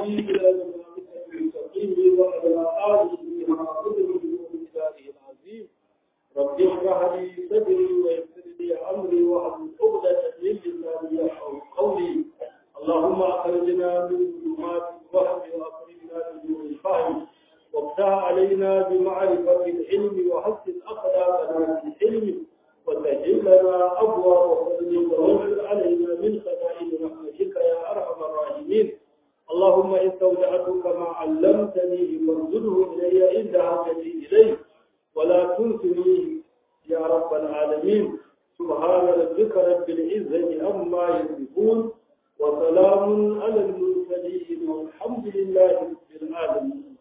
والهادي إلى المنافق المستقيم وعلى آله حق قدره ومقداره العظيم رب اشرح لي صدري ويسر لي أمري واحلل عقدة من لساني يفقهوا قولي اللهم أخرجنا من ظلمات الوهم وأخرجنا من نور الفهم وافتح علينا بمعرفة العلم وحسن أخلاقنا في العلم وسهل لنا أبواب فضلك وانشر علينا من خزائن رحمتك يا أرحم الراحمين اللهم إن استودعتك ما علمتني فارزده إلي عند حاجتي إليه ولا تنسنيه يا رب العالمين سبحان ربك رب العزة عما يصفون وسلام على المرسلين والحمد لله رب العالمين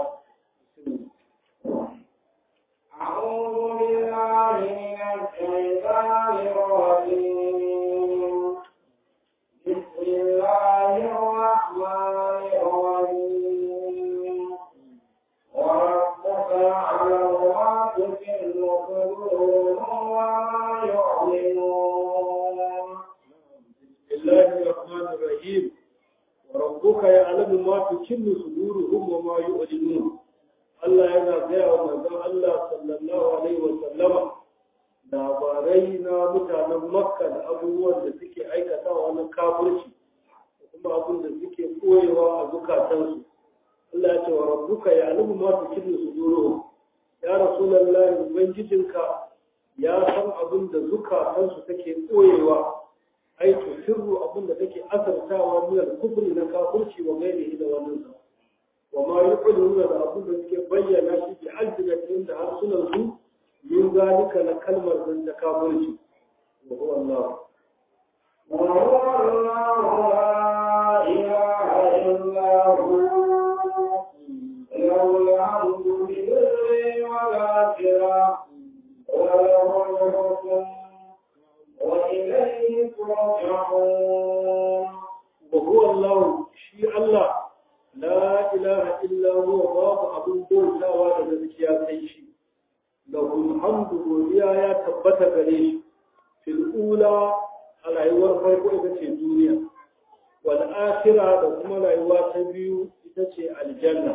أعوذ بالله من الشيطان الرجيم بسم الله الرحمن الرحيم وربك يعلم ما تكن صدورهم وما يعلنون بسم الله الرحمن الرحيم وربك يعلم ما تكن صدورهم وما يعلنون Allah yana gaya wa manzon Allah sallallahu alaihi wa sallama labarai na mutanen Makka da abubuwan da suke aikatawa na kafirci da kuma abin da suke koyewa a zukatansu Allah ya ce wa rabbuka ya'lamu ma tukinnu suduruhum ya rasulullahi ubangijinka ya san abin da zukatansu take koyewa ai to sirru abin da take asartawa min al-kufri na kafirci wa gairihi da wannan sa wa ma yuquluna da abin da suke bayyana shi bi alfinatin da harsunan su min zalika na kalmar nan da kafirci wa huwa Allah وهو الله لا إله إلا هو له الحمد بالبر والآخرة وله الحكم وإليه ترجعون وهو الله شيء الله لا إله إلا هو باب أبو بوتا وانا ذكيا سيشي له الحمد وليا يا تبت غريش في الأولى على أيوة فرق إذا الدنيا والآخرة لكم على أيوة تبيو إذا الجنة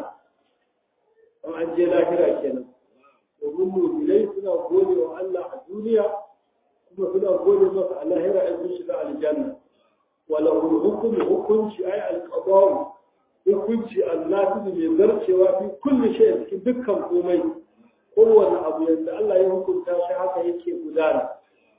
أم أنجي الآخرة كنا ومنه إليه سنة قولي وألا الدنيا kuma suna gode masa a lahira in sun shiga aljanna walau hukum hukunci ai alqada'u hukunci annabi mai zarcewa fi kulli shay cikin dukkan komai kowanne abu yadda Allah ya hukunta shi haka yake gudana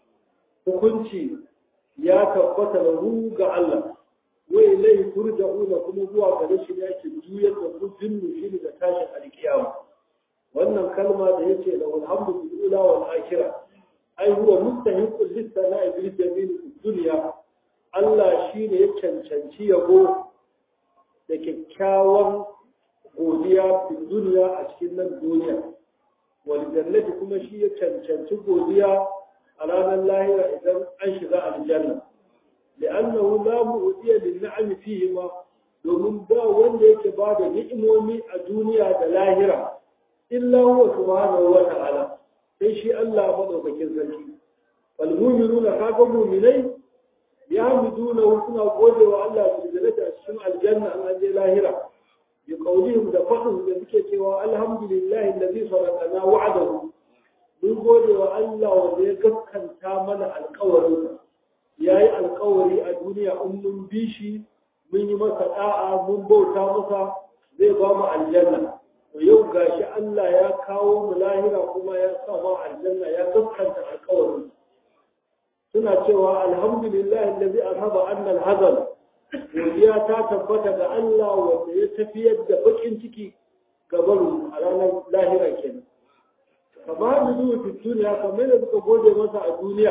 hukunci ya tabbata lahu ga Allah wa ilayhi turja'una kuma zuwa gare shi ne yake juyar da ku jinnu shi da tashin alkiyama wannan kalma da yace lahu alhamdu bil ula wal akhirah ai huwa mustahiqul lis-sana'i bil jamil dunya Allah shine ya cancanci yabo da kyakkyawan godiya fi duniya a cikin nan duniya wal jannati kuma shi ya cancanci godiya a ranar lahira idan an shiga aljanna li'annahu la mu'tiya lin-na'ami fihi ma domin ba wanda yake ba da ni'imomi a duniya da lahira illa huwa subhanahu wa ta'ala sai shi Allah madaukakin sarki wal mu'minuna kaga mu'minai ya hamiduna suna gode wa Allah su da a cikin aljanna an aje lahira bi qawlihim da fadin da suke cewa alhamdulillahi allazi sadaqana wa'adahu mun gode wa Allah wanda ya gaskanta mana alƙawarin yayi alƙawari a duniya in mun bi shi mun yi masa da'a mun bauta masa zai ba mu aljanna to yau gashi Allah ya kawo mu lahira kuma ya sa ma aljanna ya gaskanta alƙawarin suna cewa alhamdulillah allazi azhaba anna alhazan godiya ta tabbata ga Allah wanda ya tafiyar da bakin ciki ga baro a ranar lahira kenan kama da zuwa fi duniya kamar da suka gode masa a duniya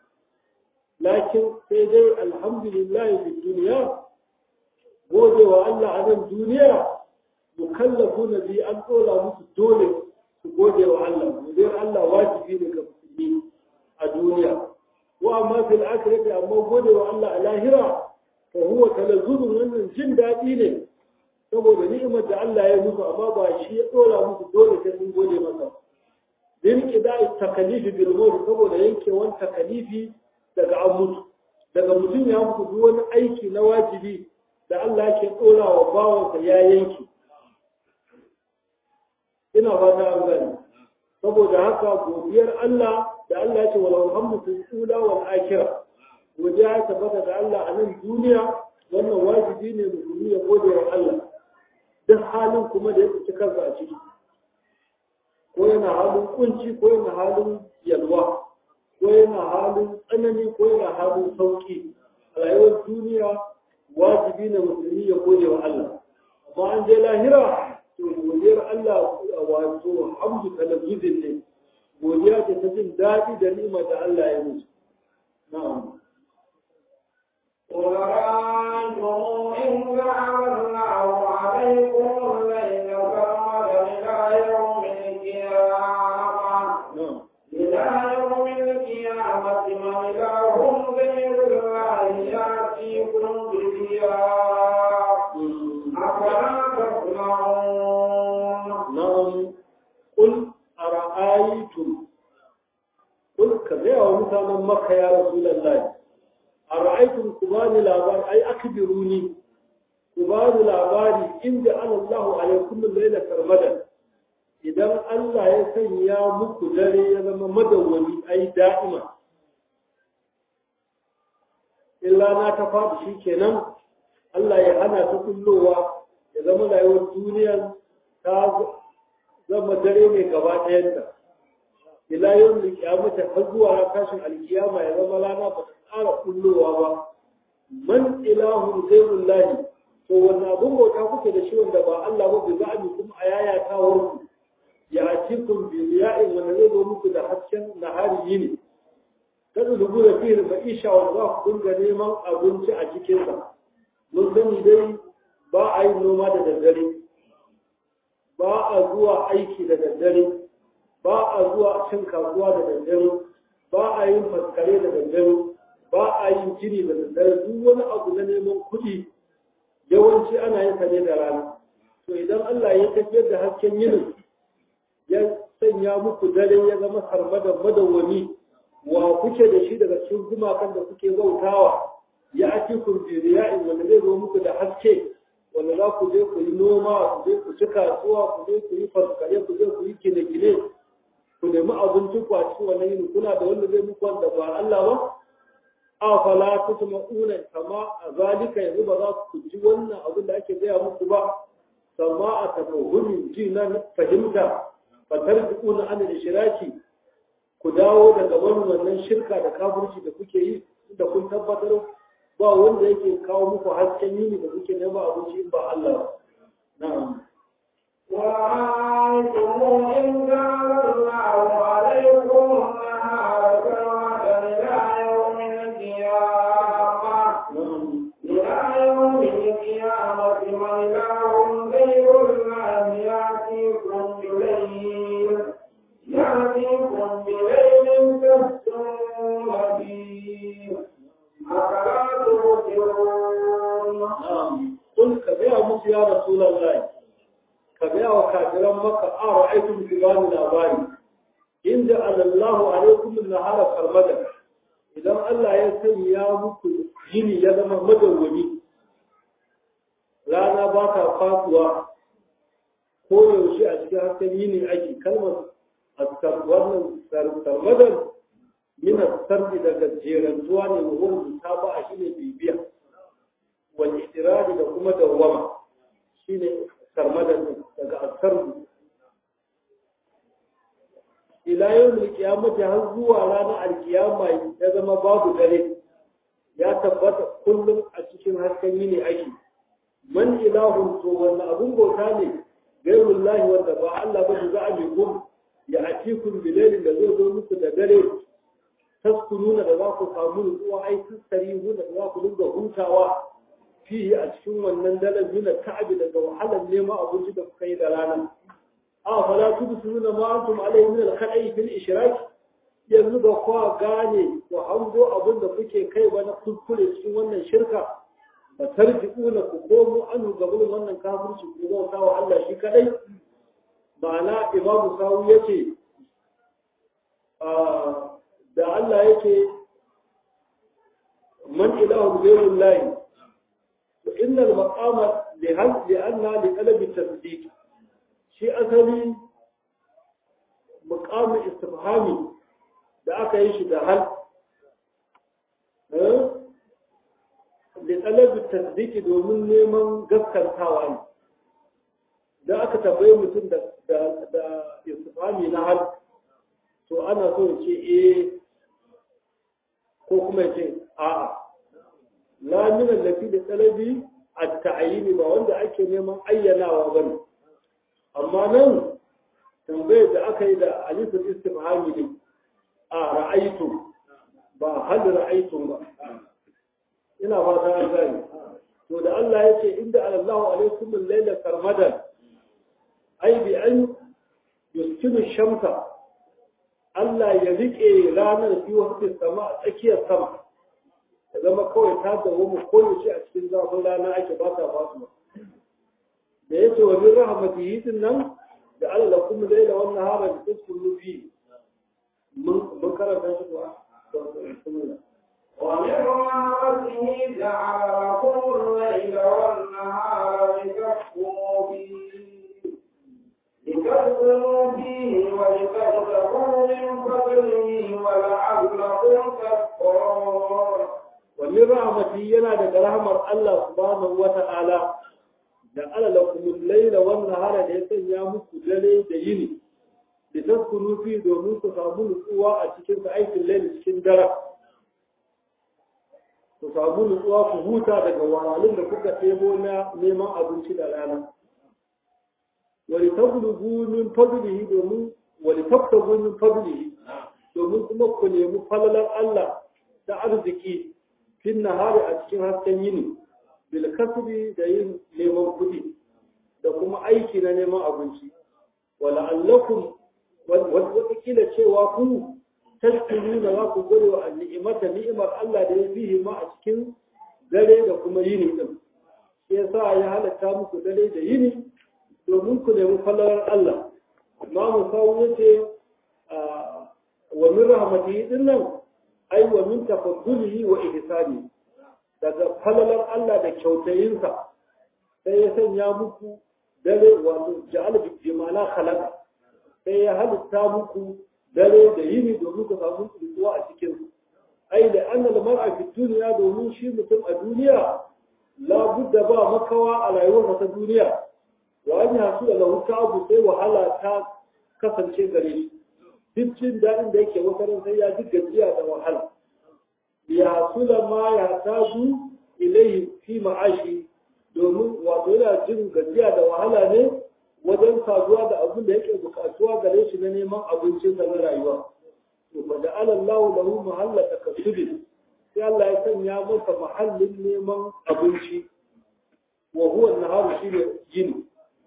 lakin sai dai alhamdulillah fi duniya gode wa Allah a nan duniya mukallafu na bi an ɗora musu dole su gode wa Allah godiyar Allah wajibi ne ga musulmi a duniya wa amma fil akhirati amma gode wa Allah a lahira fa huwa talazzuzun wannan jin daɗi ne saboda ni'imar da Allah ya musu amma ba shi ya ɗora musu dole sai sun gode masa bin kida'i takalifi bil maut saboda yankewan takalifi daga an mutu daga mutum ya mutu duk wani aiki na wajibi da da Allah ke ɗora wa bawansa ya yanki ina fata an gani saboda haka godiyar Allah da Allah ce wal hamdu fil ula wal akhirah godiya ya tabbata da Allah a nan duniya wannan wajibi ne musulmi ya gode wa Allah duk halin kuma da ya tsinci kansa a ciki ko yana halin kunci ko yana halin yalwa ko yana halin tsanani ko yana halin sauki a rayuwar duniya wajibi ne musulmi ya gode wa Allah amma an je lahira to godiyar Allah wato hamdu talabijin ne godiya ce ta jin daɗi da ni'ima da Allah ya musu na'am قل رأيتم إن جعل الله عليكم الليل سرمدا إلى يوم القيامة na'am إلى يوم القيامة من إله غير الله يأتيكم بضياء أفلا تسمعون نعم قل أرأيتم قل كذا ومثلا مكة يا رسول الله أرأيتم كباني لابار أي أكبروني كباني لاباري إن جعل الله عليكم الليلة سرمدا idan Allah ya sanya muku dare ya zama madawwami ai da'ima illa na ta faɗi shi kenan Allah ya hana ta kullowa ya zama rayuwar duniyar ta zama dare ne gaba ɗayanta ila yau da kiyamata har zuwa tashin alkiyama ya zama rana ba ta ƙara kullowa ba man ilahun zairun lahi to wannan abin bauta kuke da shi wanda ba Allah ba bai za'ami kuma a yaya ta warku ya cikin biliya'in wanda zai zo muku da hasken nahari yini kada dubu da fiye da isha wanda za ku dinga neman abinci a cikinsa mun sani dai ba a yi noma da daddare ba a zuwa aiki da daddare ba a zuwa cin kasuwa da daddare ba a yin faskare da daddare ba a yin gini da daddare duk wani abu na neman kuɗi yawanci ana yin sa ne da rana to idan Allah ya tafiyar da hasken yinin ya sanya muku dare ya zama sarmada madawwami wa kuke da shi daga cikin gumakan da kuke bautawa ya ake kun biriya'in wanda zai zo muku da haske wanda za ku je ku yi noma ku je ku ci kasuwa ku je ku yi faskare ku je ku yi gine-gine ku nemi abinci ku a cikin wannan yini kuna da wanda zai muku wanda ba Allah ba a fala tusma'una kama a zalika yanzu ba za ku ji wannan abin da ake gaya muku ba sama a tafahumin ji na fahimta fatar dukuna an da shiraki ku dawo daga wani wannan shirka da kafirci da kuke yi da kun tabbatar ba wanda yake kawo muku hasken yini da kuke nema abinci in ba Allah ba na'am ورأيتم إن جعل الله عليكم النهار سرمدا إلى يوم القيامة na'am إلى يوم القيامة من إله غير الله يأتيكم بليل يأتيكم بليل تسكنون فيه أفلا تبصرون na'am kun ka gaya musu ya rasulullahi ka gaya wa kafiran maka a ra'aytum fi bani labari inda alallahu alaikum an-nahara sarmada idan Allah ya sanya muku yini ya zama madawwami rana ba ta fatuwa ko yaushe a cikin hasken yini ake kalmar askar wannan sarmadan min sardi daga jerantuwa ne wa wani ta ba a shine bibiya wal itiradi da kuma dawwama shine sarmadan daga asardu ila yawmil qiyamati har zuwa ranar alkiyama ya zama babu dare ya tabbata kullum a cikin hasken yini ake man ilahun to wannan abun bauta ne gairullahi wanda ba Allah ba za a bi gum ya atikum bilailin da zai zo muku da dare taskununa da za ku samu nutsuwa ai tasarihu da za ku dinga hutawa fihi a cikin wannan dalar mina ta'abi daga wahalar neman abinci da kuka yi da rana a fala tubsiruna ma antum alayhi min al-khala'i fil ishrak yanzu da kwa gane ku hango abin da kuke kai ba na kuskure cikin wannan shirka ba tarji'una ku komo an gaban wannan kafirci ku bauta wa Allah shi kadai ma'ana imamu sawu yace da Allah yake man ilahu ghayrullahi in innal maqama li hal li anna li talabi tasdiq shi asali maqamin istifhami da aka yi shi da hal da talabi tasdiki domin neman gaskantawa ne da aka tambaye mutum da da istifhami na hal to ana so ya ce eh ko kuma ya ce a'a la min allafi da talabi at-ta'yin ba wanda ake neman ayyanawa bane amma nan tambayar da aka yi da alifin istifhami ne a ra'aitu ba hal ra'aitu ba ina fata an gani to da Allah ya ce inda alallahu alaikum al-laila sarmadan ai bi an yuskinu shamsa Allah ya rike ranar fi wasu sama a tsakiyar sama ya zama kawai ta dawo mu koyaushe a cikin zafin rana ake ba ta fasu da ya ce wa min rahmatihi din nan da Allah kuma laila wannan hara da taskunu fi mun karanta shi kuwa ومن رحمته جعل لكم الليل والنهار لتسكنوا فيه لتسكنوا فيه ولتبتغوا من فضله ولعلكم تشكرون ومن رحمته ينا daga rahmar Allah subhanahu wata'ala da ala lakum al-layla wan nahara da ya sanya muku dare da yini da taskunu fi domin ku samu nutsuwa a cikin aikin laili cikin dare ku samu nutsuwa ku huta daga wahalun da kuka ɗebo na neman abinci da rana wani tablugu min fadlihi domin wani tabtagu min fadlihi domin kuma ku nemi falalar Allah da arziki fin nahari a cikin hasken yini bil kasbi da yin neman kuɗi da kuma aiki na neman abinci wala allakum wata kila cewa ku tashkuruna za ku gode wa ni'imata ni'imar Allah da ya fihi ma a cikin dare da kuma yini din shi yasa ya halatta muku dare da yini domin ku nemi falalar Allah Imam Sawu yace wa min rahmatihi din nan ai wa min tafaddulihi wa ihsani daga falalar Allah da kyautayinsa sai ya sanya muku dare wato ja'al bi jimala khalaqa sai ya halitta muku dare da yini domin ku samu nutsuwa a cikin su ai da annal mar'a fi duniya domin shi mutum a duniya la budda ba makawa a rayuwarsa ta duniya wa an yasu da lahu ta'abu sai wahala ta kasance gare shi duk jin daɗin da yake wata ran sai ya ji gajiya da wahala ya sula ma ya tazu ilaihi fi ma'ashi domin wato yana jin gajiya da wahala ne wajen saduwa da abin da yake bukatuwa gare shi na neman abincinsa na rayuwa to fa da alallahu lahu mahalla takasubin sai Allah ya sanya masa mahallin neman abinci wa huwa naharu shine yini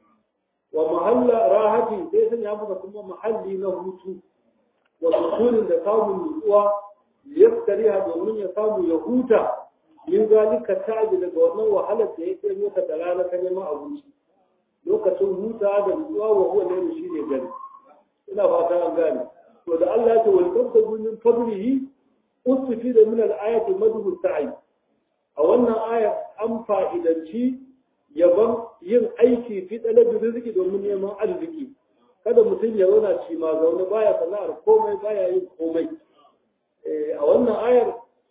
wa mahalla rahati sai sanya masa kuma mahalli na hutu wa sukunin da samun nutsuwa yaftariha domin ya samu ya huta min zalika ta'ji daga wannan wahalar da yake mota da rana ta neman abinci lokacin huta da nutsuwa wa huwa ne shi ne gani ina fata an gane to da Allah ya ce wal tabtagu min fadlihi ustifi da min al-ayati madhu sa'i a wannan ayar an fa'idanci yaban yin aiki fi talabi riziki domin neman arziki kada mutum ya zauna ci ma zaune baya sana'ar komai baya yin komai a wannan ayar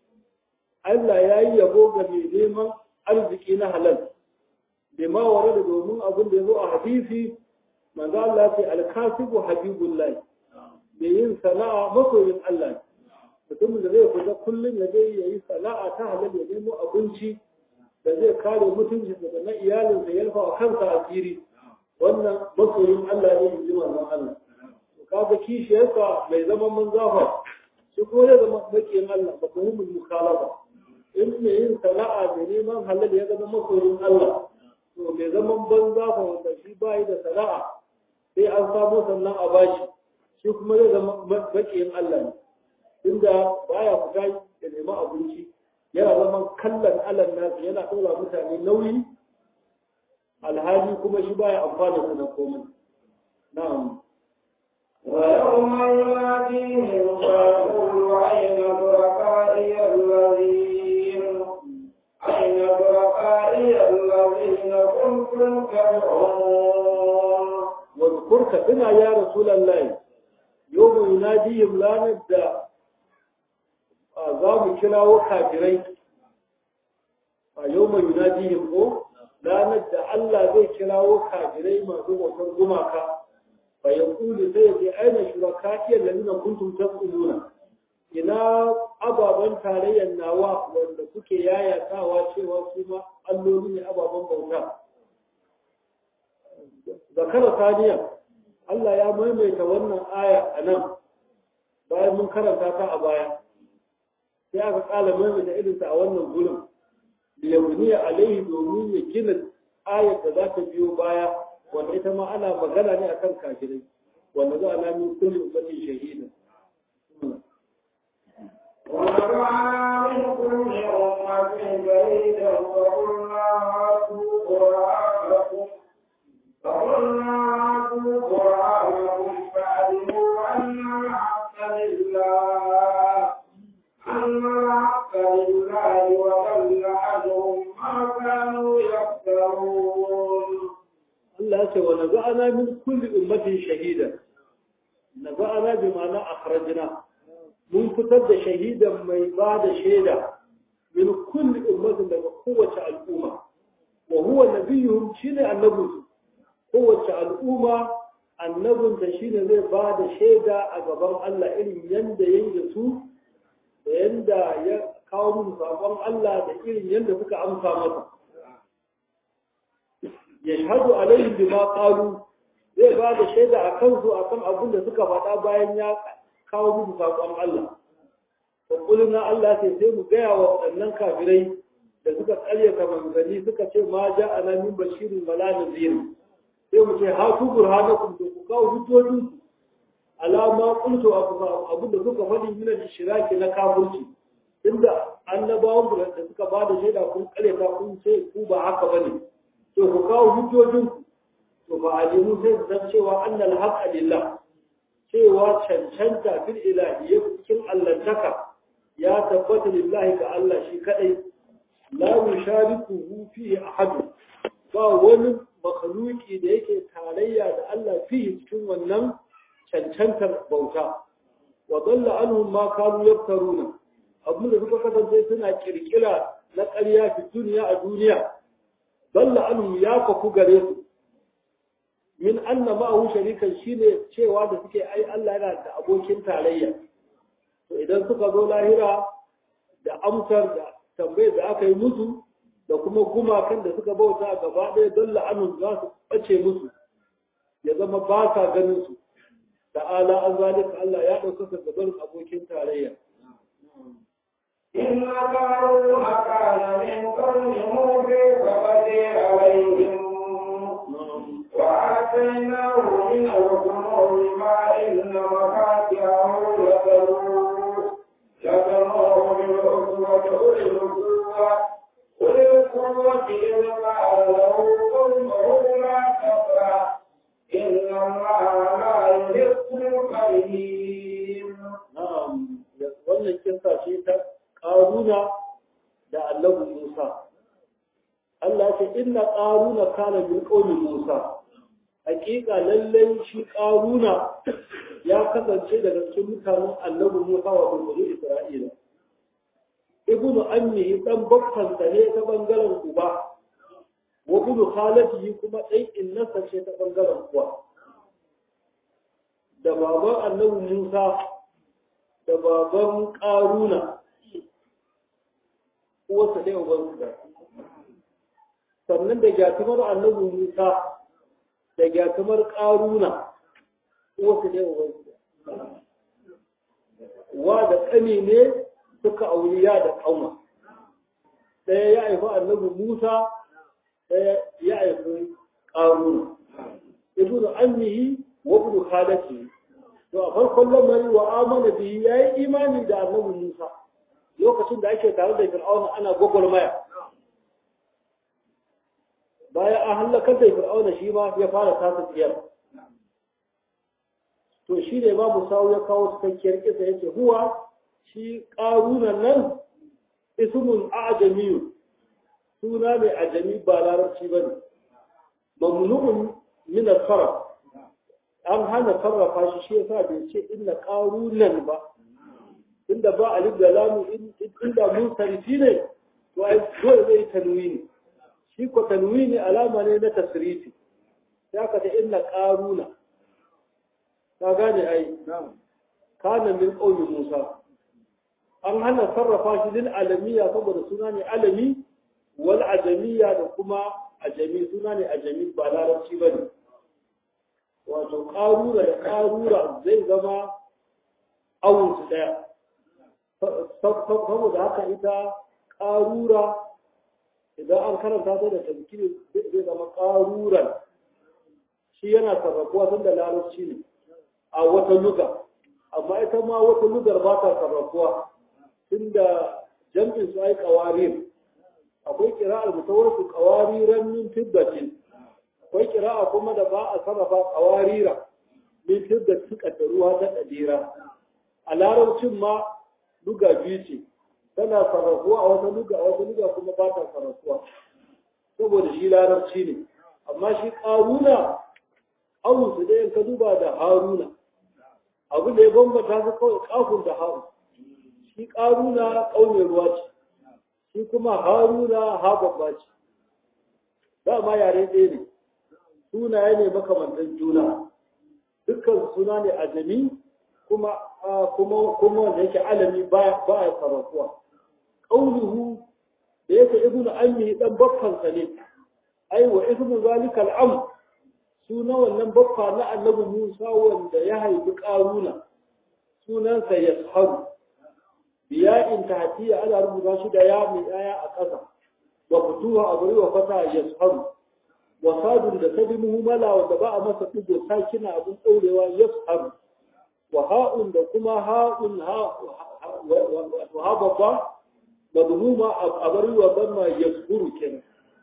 Allah ya yi yabo ga mai neman arziki na halal da ma ware da domin abin da ya zo a hadisi manzo Allah ce alkasibu habibullah da yin sana'a masoyin Allah mutumin da zai fita kullum ya je ya yi sana'a ta halal ya nemo abinci da zai kare mutunci daga na iyalinsa ya rufa wa kansa asiri wannan masoyin Allah ne in ji manzon Allah kaga kishiyarsa mai zaman manzafa shi ko ya zama makiyin Allah ba kuma mun mukhalafa in mai yin sana'a mai neman halal ya zama masoyin Allah to mai zaman banza fa wanda shi bai da sana'a sai an samu sannan a bashi shi kuma zai zama makiyin Allah ne inda baya fita ya nemi abinci yana zaman kallon Allah nasu yana ɗora mutane nauyi alhali kuma shi baya amfana su da komai na'am ويوم يناديهم فيقول أين شركائي الذين أين شركائي الذين ربكم تدعون واذكرك بنا يا رسول الله يوم يناديهم لا نبدا za mu kirawo kafirai a yau mai yunadihim ko ranar da Allah zai kirawo kafirai masu bautar gumaka fa ya kuli sai ya ce aina shuraka iya lalina kuntum tas'uluna ina ababen tarayyar nawa wanda kuke yayatawa cewa su ma alloli ne ababen bauta zakara saniya Allah ya maimaita wannan aya a nan bayan mun karanta ta a baya sai aka kala maimaita irinta a wannan gurin liyabniya alaihi domin ya gina ayar da za ta biyo baya wanda ita ma ana magana ne akan kafirai wanda za a nami kulli ummatin shahida ونبعنا من كل أمة شهيدا فقلنا هاتوا قرآنكم فقلنا هاتوا قرآنكم فعلموا أن الحق لله أن الحق لله وضل عنهم ما كانوا يفترون Allah ya ce wa naza'ana min kulli ummatin shahida naza'ana bi ma'ana akhrajna mun fitar da shahidan mai ba da shaida min kulli ummatin daga kowace al'umma wa huwa nabiyuhum shine annabinsu kowace al'umma annabin da shine zai ba da shaida a gaban Allah irin yanda yayi da su da yanda ya kawo musu sakon Allah da irin yanda suka amsa masa yashhadu alaihim bima qalu zai ba da shaida a kansu akan abin da suka faɗa bayan ya kawo musu sakon Allah wa kulina Allah sai sai mu gaya wa waɗannan kafirai da suka ƙaryata manzanni suka ce ma ja ana min bashirin wala nazir sai mu ce ha tu burhanakum to ku kawo hujjojin alama qultu abin da suka faɗi min al-shiraki na kafirci inda annabawan da suka ba da shaida kun ƙaryata kun ce ku ba haka bane to ku kawo hujjojin to ba alimu sai su san cewa annal haqqa lillah cewa cancanta fil ilahiyyah cikin allantaka ya tabbata lillahi ga Allah shi kadai la yusharikuhu fihi ahad ba wani makhluki da yake tarayya da Allah fihi cikin wannan cancantar bauta wa dalla anhum ma kanu yaftaruna abin da suka kasance suna kirkira na ƙarya fi duniya a duniya dalla anhum ya kafu gare su min anna ma'ahu sharikan shine cewa da suke ai Allah yana da abokin tarayya to idan suka zo lahira da amsar da tambayar da aka yi musu da kuma gumakan da suka bauta gaba ɗaya don la'anun za su ɓace musu ya zama ba sa ganin su ta'ala an zalika Allah ya ɗaukaka gaban abokin tarayya إن قارون كان من قوم موسى فبدي عليهم وآتيناه من الكنوز ما إن مفاتحه لتنوء لتنوء بالعصبة أولي القوة أولي القوة إذ قال له قومه لا تفرح إن الله لا يحب الكريم na'am wannan kissa ce ta ƙaruna da annabi Musa Allah ce inna ƙaruna kana min qaumi Musa hakika lallai shi ƙaruna ya kasance daga cikin mutanen annabi Musa wa bani Isra'ila ibnu ammihi dan babban sa ne ta bangaren uba wa ibnu khalatihi kuma dai innasa ce ta bangaren uwa da baban annabi Musa da baban ƙaruna uwarsa ɗaya ubansu da sannan da gyatumar annabi Musa da gyatumar ƙaruna uwarsa ɗaya ubansu da wa da ƙani ne suka auliya da ƙauma ɗaya ya haifi annabi Musa ɗaya ya haifi ƙaruna ibnu ammihi wa ibnu khalatihi to a farkon lamari wa amana bihi yayi imani da annabi Musa lokacin da ake tare da Fir'auna ana gwagwarmaya bayan an halakar da Fir'auna shi ma ya fara tasa tsiyar to shi ne babu sawu ya kawo cikakkiyar kisa yake huwa shi ƙaruna nan ismun a'jamiyu suna mai ajami ba larabci bane mamnu'un min al-sarf an hana sarrafa shi shi yasa bai ce inna qarunan ba inda ba alif da lamu inda mun sarfi ne to ai dole zai tanwini shi ko tanwini alama ne na tasrifi sai aka ce inna qaruna ka gane ai kana min qawli Musa an hana sarrafa shi lil alamiya saboda suna ne alami wal ajamiya da kuma ajami suna ne ajami ba larabci bane wato ƙarura da ƙarura zai zama awunsu ɗaya saboda haka ita ƙarura idan an karanta ta da tafkiri zai zama ƙaruran shi yana sarrafuwa tun da larabci ne a wata luga amma ita ma wata lugar ba ta sarrafuwa tun da jam'in su ai ƙawarir akwai kira'ar mutawarsu ƙawariran min fiddatin akwai kira'a kuma da ba a sarrafa kawarira min da suka da ruwa ta ɗadira a larabcin ma luga biyu ce tana sarrafuwa a wata luga a wata luga kuma ba ta sarrafuwa saboda shi larabci ne amma shi ƙaruna awun su ɗayan ka duba da haruna abu da ya bambata su kawai kafin da haru shi ƙaruna ƙaunin ruwa ce shi kuma haruna ha babba ce dama yare ɗaya ne sunaye ne makamantan juna dukkan suna ne ajami kuma kuma kuma wanda yake alami ba ba ya sarrafuwa qauluhu da yake ibnu ammi dan baffan sa ne ai wa ismu zalika al-am suna wannan baffa na annabi Musa wanda ya haifi karuna sunansa yasharu biya in tahtiya ana rubuta shi da ya mai aya a ƙasa wa futuha abu wa fata yasharu wasadun da ta bi muhimmala wanda ba a masa ɗigo sakina abin ɗaurewa ya faru wa ha'un da kuma ha'un ha babba da duhuma a bari wa zama ya suru kenan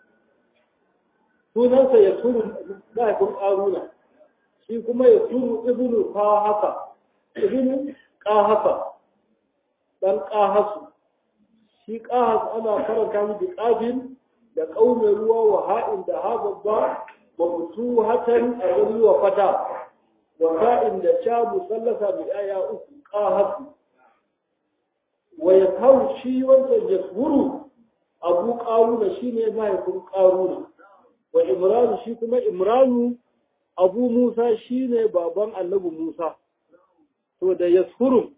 sunansa ya suru mahaifin ƙaruna shi kuma ya suru ibnu ƙahafa ibnu ƙahafa ɗan ƙahasu shi ƙahas ana karanta mu bi ƙafin da ƙaunar ruwa wa ha'in da ha babba wa mutu hatan a wani wa fata wa ha'in da sha musallasa mai aya uku ƙahasu wa ya kawo shi wancan ya tsuru abu ƙaruna shi ne mahaifin ƙaruna wa imranu shi kuma imranu abu musa shi ne baban annabi musa to da ya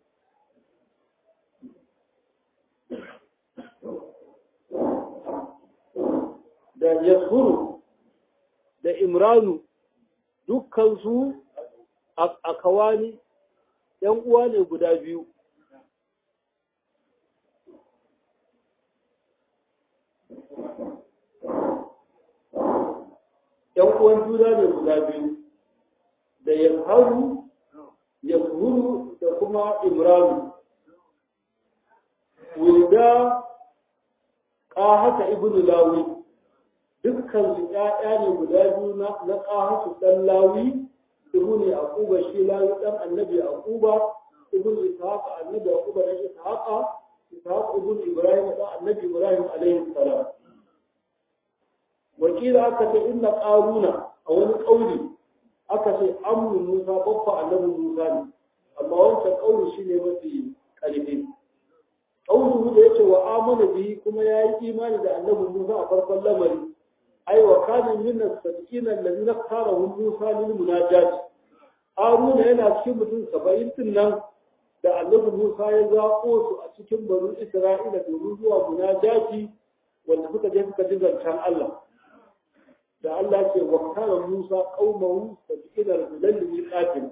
da yasuru da imranu dukkansu a kawani ‘yan uwa ne guda biyu ‘yan uwan juna ne guda biyu da yasharu yasuru da kuma imranu wulda ƙahata ibn lawi dukkan su ƴaƴa ne guda biyu na na ƙahatu ɗan lawi ibn yaquba shi lawi ɗan annabi yaquba ibn ishaq annabi yaquba ɗan ishaq ishaq ibn ibrahim ɗan annabi ibrahim alaihi salam wakila aka ce inna qaruna a wani ƙauli aka ce amru musa babba annabi musa ne amma wancan ƙauli shine mafi ƙarfi ƙauluhu da yace wa amana bihi kuma yayi imani da annabi musa a farkon lamari ai wa kana min as-sabiqina alladhina ikhtarahu Musa lil munajat Haruna yana cikin mutum 70 din nan da Annabi Musa ya zaɓo su a cikin banu Isra'ila domin zuwa munajati wanda suka je suka ji zancen Allah da Allah ce wa kana Musa qaumahu sabiqina rajulan miqatin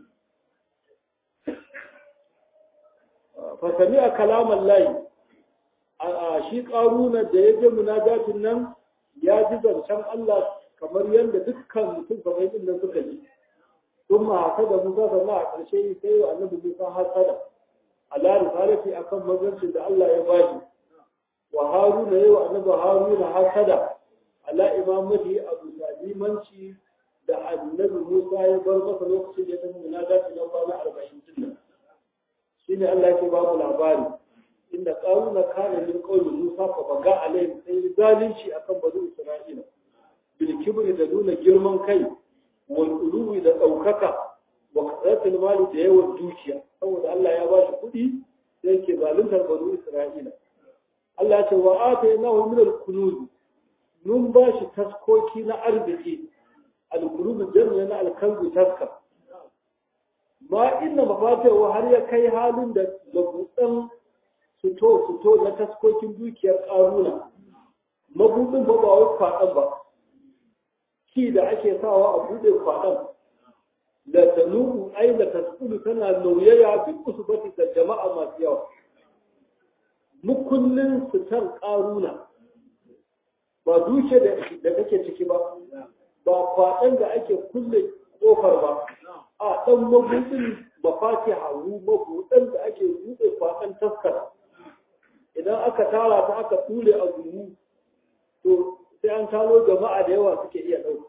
fa sami'a kalaman layi a shi ƙaruna da ya je munajatin nan ya ji zancen Allah kamar yadda dukkan mutum kamar din suka ji ثم هكذا موسى صلى الله عليه وسلم sai wa annabi Musa hasada ala risalati akan manzancin da Allah ya bashi wa Haruna yayi wa annabi Haruna hasada ala imamati Abu Salimanci da annabi Musa ya bar masa lokacin da ya tafi munajati na kwana 40 din shine Allah yake ba mu labari inda qaruna kana min qawli Musa fa baga alaihim sai zalunci akan bani Isra'ila bil kibri da nuna girman kai wal uluwi da ɗaukaka wa kasratul mali da yawan dukiya saboda Allah ya ba shi kuɗi da yake zaluntar banu Isra'ila Allah ya ce wa atainahu min al-kunuz mun ba shi taskoki na arziki al-kunuz jami'a na al-kanzu taska ma inna mafatihu har ya kai halin da mabudan fito fito na taskokin dukiyar karuna mabudin ba ba wai kwaɗan ba ki da ake sawa a buɗe kwaɗan da tanuku ai da tasulu tana nauyaya duk usubati da jama'a masu yawa mukullin fitar karuna ba duke da kake ciki ba ba kwaɗan da ake kulle ƙofar ba a ɗan mabudin mafati haru mabuɗan da ake buɗe kwaɗan taskar idan aka tara ta aka ture a gumu to sai an talo jama'a da yawa suke iya ɗauka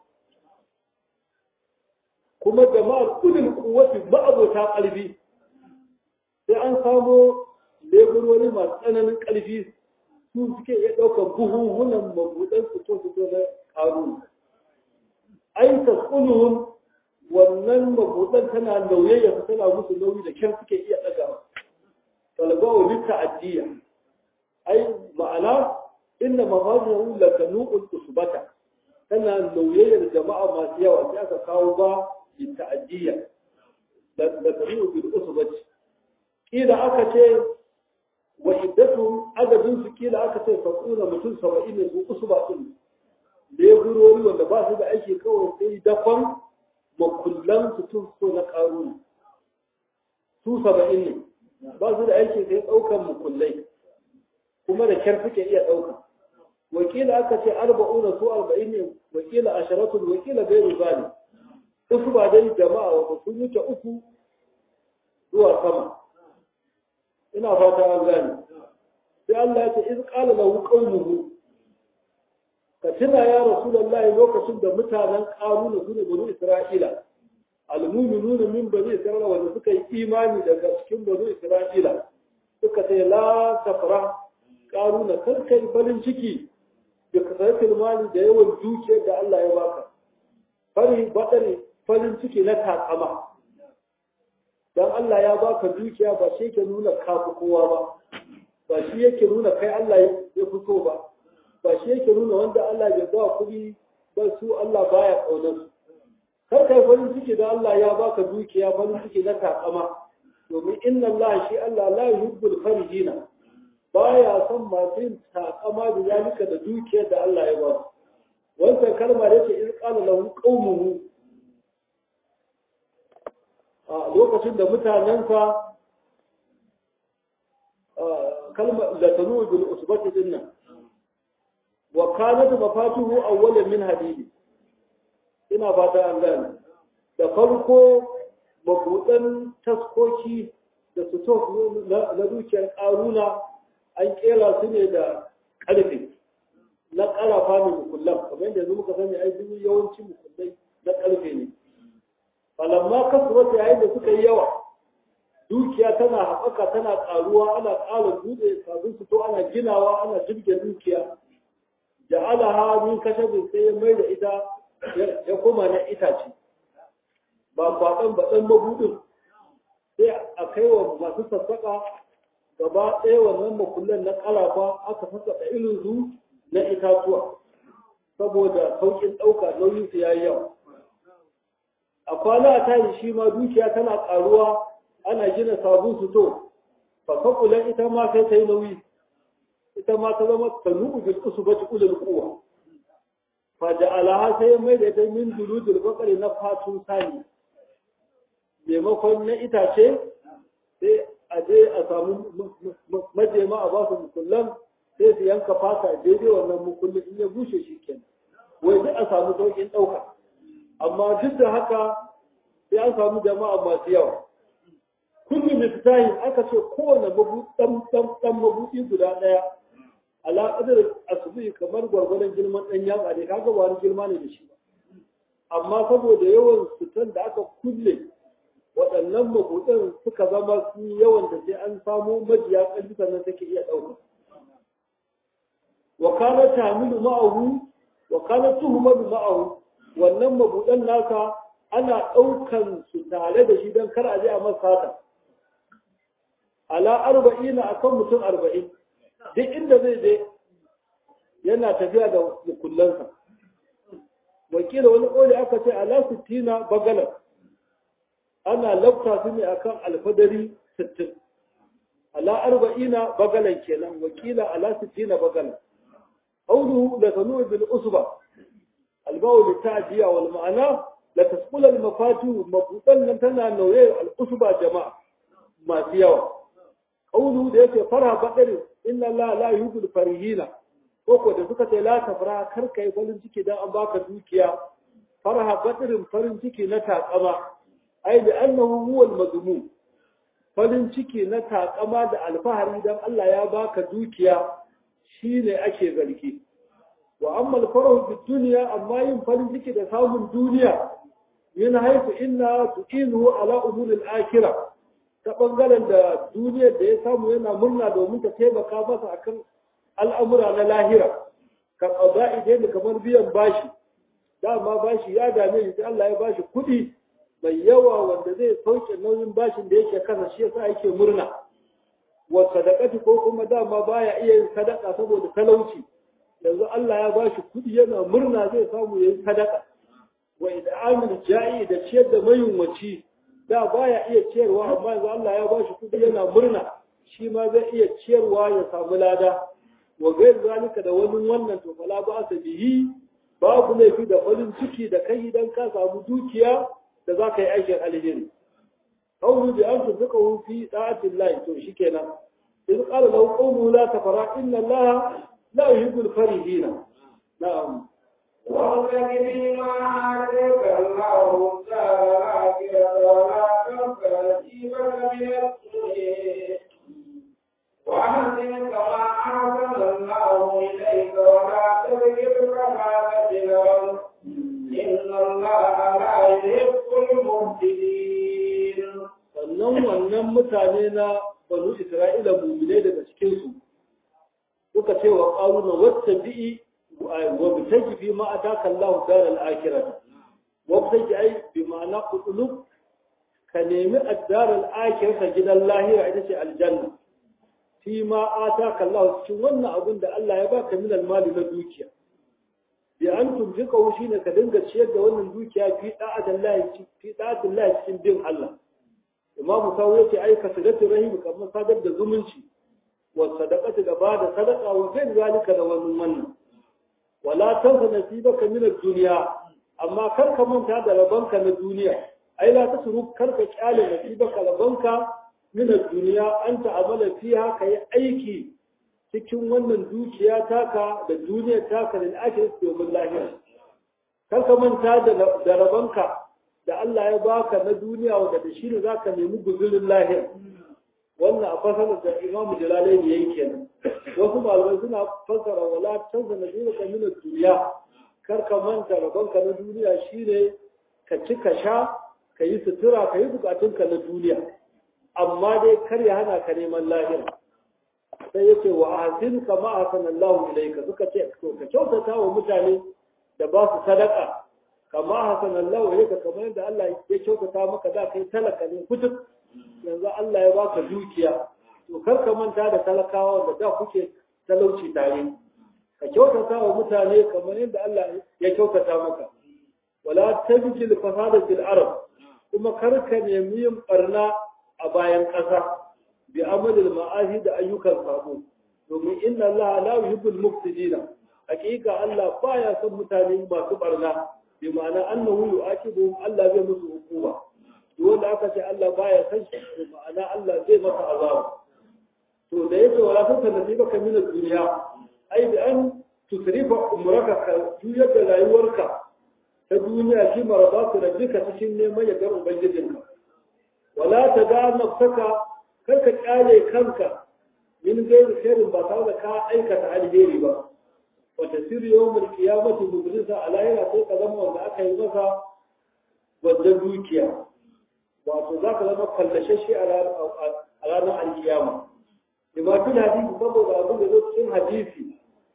kuma jama'ar kudin kuwati ma'abota ƙarfi sai an samo leburori masu tsananin ƙarfi su suke iya ɗaukar buhuhunan mabuɗan fito-fito na ƙaru ai taskunuhun wannan mabuɗan tana nauyayya su tana musu nauyi da kyan suke iya ɗaga talbawa litta addiya ai ma'ana inna mafazihu lakanu'ul usbata tana nauyayyar jama'a masu yawa sai aka kawo ba litta'adiyya da tabi'u bil usbati kila aka ce wa iddatu adadin su kila aka ce fasuna mutum 70 ne su usba din leburori wanda ba su da aiki kawai sai dafan makullan su tun so na karuna su 70 ne ba su da aiki sai daukan makullai kuma da kyar suke iya dauka wakila aka ce arba'una su arba'in ne wakila asharatul wakila gairu zalim uku ba dai jama'a wata sun wuce uku zuwa sama ina fata an gane sai Allah ya ce iz qala lahu qaumuhu ka tuna ya rasulullahi lokacin da mutanen qaruna su ne banu isra'ila almu'minuna min bani isra'ila wanda suka yi imani daga cikin banu isra'ila suka ce la tafra qaruna kar kai farin ciki da kasaratul mali da yawan dukiyar da Allah ya baka fari badare farin ciki na takama don Allah ya baka dukiya ba shi yake nuna kafi kowa ba ba shi yake nuna kai Allah ya fito ba ba shi yake nuna wanda Allah ya ba kuɗi ba su Allah baya ƙaunar su kar kai farin ciki da Allah ya baka dukiya farin ciki na takama domin inna Allah shi Allah la yuhibbul farijina baya son masu yin takama da zalika da dukiyar da Allah ya ba su wannan kalma da yake in qala lahu qaumuhu a lokacin da mutanensa kalmar da tanu bil usbati din nan wa kanat mafatuhu awwalan min hadidi ina fata an gane da farko mabudan taskoki da su na dukiyar karuna an kera su ne da karfe na karafa ne mukullan kamar yadda yanzu muka sani ai duk yawanci mukullai na karfe ne falamma kasuwata yayin da suka yi yawa dukiya tana haɓaka tana ƙaruwa ana ƙara buɗe kafin su to ana ginawa ana jirge dukiya ja'ala ha min kashabin sai ya mai da ita ya koma na itace ba kwaɗan ba ɗan mabuɗin sai a kai wa masu sassaƙa gaba ɗaya wannan makullan na ƙarafa aka sassaƙa irin su na itatuwa saboda sauƙin ɗauka nauyin su yayi yawa a kwana a tashi shi ma dukiya tana ƙaruwa ana gina sabon su to fasakulan ita ma sai ta yi nauyi ita ma ta zama ta nuku bil usbati ulul quwa fa ja'alaha sai mai da ita min duludul baqari na fatun sani maimakon na itace sai a je a samu majema a ba su mukullan sai su yanka fata daidai wannan mukullin in ya bushe shi kenan wai duk a samu sauƙin ɗauka amma duk da haka sai an samu jama'a masu yawa kullu miftahin aka ce kowane dan mabuɗi guda ɗaya ala qadar asbi kamar gwargwadon girman ɗan yatsa ne kaga ba wani girma ne da shi ba amma saboda yawan fitan da aka kulle waɗannan mabuɗin suka zama su yawan da sai an samo majiya ƙarfi sannan take iya ɗauka wa kana tamilu ma'ahu wa kana tuhumadu ma'ahu wannan mabudan naka ana ɗaukan su tare da shi don kar a je a masa ala arba'ina akan mutum arba'in duk inda zai je yana tafiya da mukullansa wakila wani ƙoli aka ce ala sittina bagalar ana lafta su ne akan alfadari sittin ala arba'ina bagalan kenan wakila ala sittina bagalan qawluhu la tanu bil usba al bawl ta'diya wal ma'ana la tasqul al mafatu mabudan nan tana nauye al usba jama'a masu yawa qawluhu da yake fara badari inna la la yuhibbu farihina ko da suka ce la tafra kar kai farin ciki dan an baka dukiya farha badirin farin ciki na takama ai da annahu huwa al-mazmum farin ciki na takama da alfahari dan Allah ya baka dukiya shine ake zargi wa amma al-farahu fi dunya amma yin farin ciki da samun duniya min haifu inna tuqinu ala umur al-akhirah ta bangaren da duniyar da ya samu yana murna domin ta taimaka masa akan al'amura na lahira ka qada'i dai kamar biyan bashi dama bashi ya dame shi Allah ya bashi kuɗi mai yawa wanda zai sauke nauyin bashin da yake kasa shi yasa yake murna wa sadaqati ko kuma dama baya iya yin sadaka saboda talauci yanzu Allah ya bashi kudi yana murna zai samu yayin sadaka wa id'amul ja'i da ciyar da mayunwaci da baya iya ciyarwa amma yanzu Allah ya bashi kudi yana murna shi ma zai iya ciyarwa ya samu lada wa gair zalika da wani wannan to fala ba sa bihi babu laifi da farin ciki da kai idan ka samu dukiya da za ka yi aikin alheri qawlu bi an tunfiqahu fi da'ati Allah to shikenan in qala lahu qawlu la tafara inna Allah la yuhibbu al-farihina na'am وابتغ فيما آتاك الله الدار الآخرة ولا تنس نصيبك من الدنيا وأحسن كما أحسن الله إليك ولا تبغ الفساد في الأرض إن الله لا يحب المفسدين sannan wannan mutane na banu Isra'ila mu'minai daga cikinsu suka ce wa ƙaruna wata bi'i wa bitaji fi ma ataka Allah dar al-akhirah wa bitaji ai bi ma'ana qulub ka nemi ad-dar al-akhirah gidan lahira ita ce aljanna fi ma ataka Allah cikin wannan abin da Allah ya baka min al-mali na dukiya bi an tunfika shine ka dinga ciyar da wannan dukiya fi da'atillahi fi da'atillahi cikin bin Allah imamu sawu yace ai ka sadatu rahim kamar sadar da zumunci wa sadaqatu da ba da sadaqa wa kai zalika da wannan wannan wala tansa nasibaka min ad-dunya amma kar ka manta da rabanka na duniya ai la tasru kar ka kyale nasibaka rabanka min ad-dunya anta amala fiha kai aiki cikin wannan dukiya taka da duniyar taka da ake domin lahira kar ka manta da rabanka da Allah ya baka na duniya wanda da shi ne za ka nemi guzurin lahir wannan a fasarar da imamu jalalai ne yayi kenan wasu malamai suna fasara wala canza na duniya ka nuna duniya kar ka manta rabonka na duniya shine ka ci ka sha ka yi sutura ka yi bukatunka na duniya amma dai kar ya hana ka neman lahira sai yace wa ahsin kama ahsanallahu ilayka suka ce ka kyautata wa mutane da ba su sadaka kama hasan Allah yake kamar yadda Allah ya kyautata maka da kai talaka ne kutuk yanzu Allah ya baka dukiya to kar ka manta da talakawa da da kuke talauci tare ka kyautata wa mutane kamar yadda Allah ya kyautata maka wala tabjil fasada fil arab kuma kar ka nemi yin barna a bayan ƙasa bi amalil ma'ahi da ayyukan sabo domin inna Allah la yuhibbul mufsidina hakika Allah baya son mutane masu barna bi ma'ana annahu yu'aqibuhum Allah zai musu hukuma duk wanda aka ce Allah baya san shi bi ma'ana Allah zai masa azaba to da yake wala san sanadi baka min duniya ai bi an tusrifa umraka ka juyar da rayuwarka ta duniya shi marabatu rabbika cikin neman yardar ubangijinka wala ta da nafsaka kar ka kyale kanka min gairi khairin ba tare da ka aikata alheri ba wata sirri yawon kiyamati mubrisa a lahira sai ka zama wanda aka yi masa wadda dukiya wato za ka zama kallashe shi a ranar alkiyama limatin hadisi saboda abin da zo cikin hadisi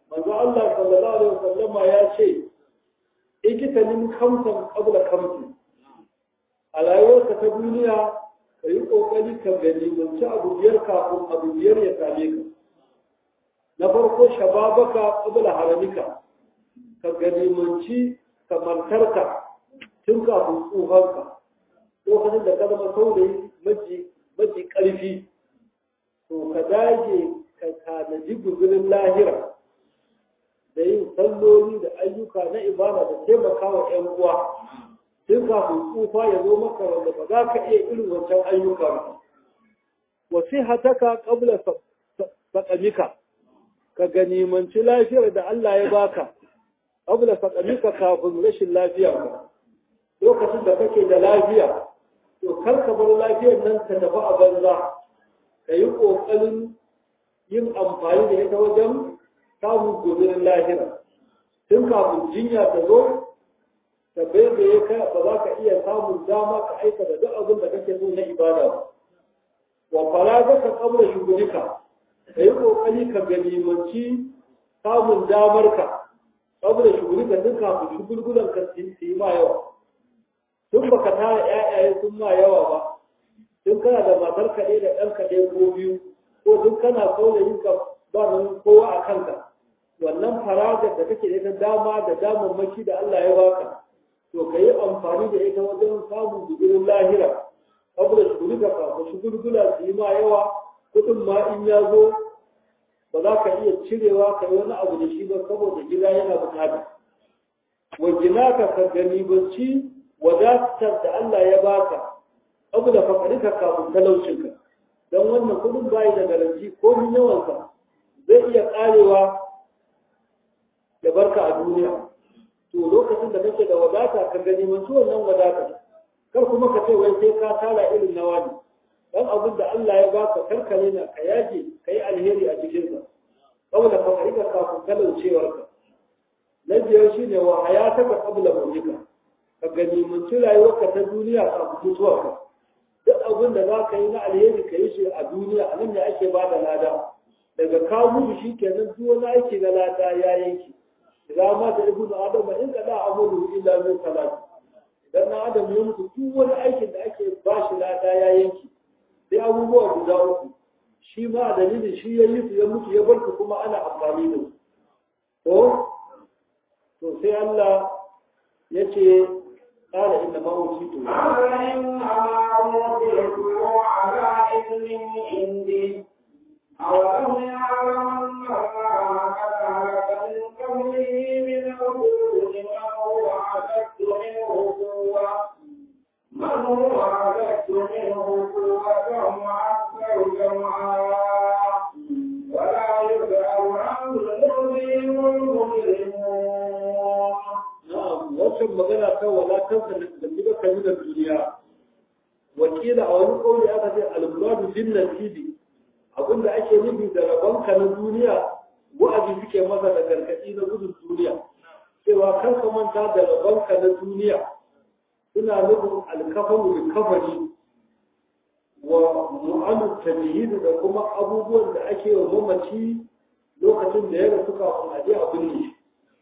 manzo Allah sallallahu alaihi wasallam ya ce ikitanin kamsan qabla kamsin a rayuwarka ta duniya ka yi ƙoƙari ka gani manci abu biyar kafin abu biyar ya same ka na farko shababaka qabla haramika ka gani manci kamantarka tun kafin tsufanka lokacin da ka zama saurayi maji maji ƙarfi to ka dage ka tanaji guzurin lahira da yin salloli da ayyuka na ibada da taimakawa 'yan uwa tun kafin tsufa ya zo maka wanda ba za ka iya irin wancan ayyuka ba. Wasi hataka ƙabla saƙamika, ka ganimanci lafiyar da Allah ya baka, ƙabla saƙamika kafin rashin lafiya ba. Lokacin da kake da lafiya, to kar ka bar lafiyar nan ta tafi a banza, ka yi ƙoƙarin yin amfani da ita wajen samun gobirin lahira. Tun kafin jinya ta zo, da bai da ya kai ba za ka iya samun dama ka aikata duk abin da kake so na ibada ba wa fara ga ka kabla shugulika ka yi kokari ka ganimanci samun damar ka kabla shugulika duk kafin shugulgulan ka su yi ma yawa tun baka tara ƴaƴaye sun ma yawa ba tun kana da matar ka ɗaya da ɗan ka ɗaya ko biyu ko duk kana saurayin ka ba nan kowa a kanka wannan faragar da kake da ita dama da damammaki da Allah ya baka to ka yi amfani da ita wajen samun gudurin lahira saboda shuguri da kafa shugurgula su yi ma yawa kudin ma in ya zo ba za ka iya cirewa ka yi wani abu da shi ba saboda gida yana bukata wa gina ka ka gani bacci wadatar da Allah ya baka abu da fakarika kafin talaucinka don wannan kudin bayi da garanti ko min yawansa zai iya karewa ya barka a duniya to lokacin da kake da wadata ka gani mantu wannan wadata kar kuma ka ce wai sai ka tara irin na wani dan abin da Allah ya baka karkare na ka yaje ka yi alheri a cikin sa saboda ka farika kafin talaucewar ka na biyar shine wa hayataka qabla mautika ka gani mantu rayuwarka ta duniya kafin mutuwar ka duk abin da za ka yi na alheri ka yi shi a duniya a nan ne ake ba da lada daga ka mutu shi kenan duk wani aiki na lada ya yanki idan ma da ibnu adam in kada amuru illa min salat idan na adam ya mutu duk wani aikin da ake ba shi lada ya yanki sai abubuwa guda uku shi ma dalilin shi ya yi su ya mutu ya barku kuma ana amfani da su to to sai Allah ya ce قال إنما أوتيته قال إنما أوتيته على علم عندي أولم يعلم أن الله قد هلك من قبله من الرسل من هو أشد منه قوة من هو أشد منه قوة وأكثر جمعا ولا يسأل عن ذنوبهم المجرمون na'am wancan magana ta wala kansa da kiba kan da duniya wakila a wani kauli aka ce al-muradu bin nasibi abinda ake nufi da rabonka na duniya wa'azi suke masa da gargaɗi na gudun duniya cewa kar ka manta da rabonka na duniya suna nufin alkafanu da kafani wa mu'amu tajhid da kuma abubuwan da ake wa mamaci lokacin da ya rasu kafin a je a binne shi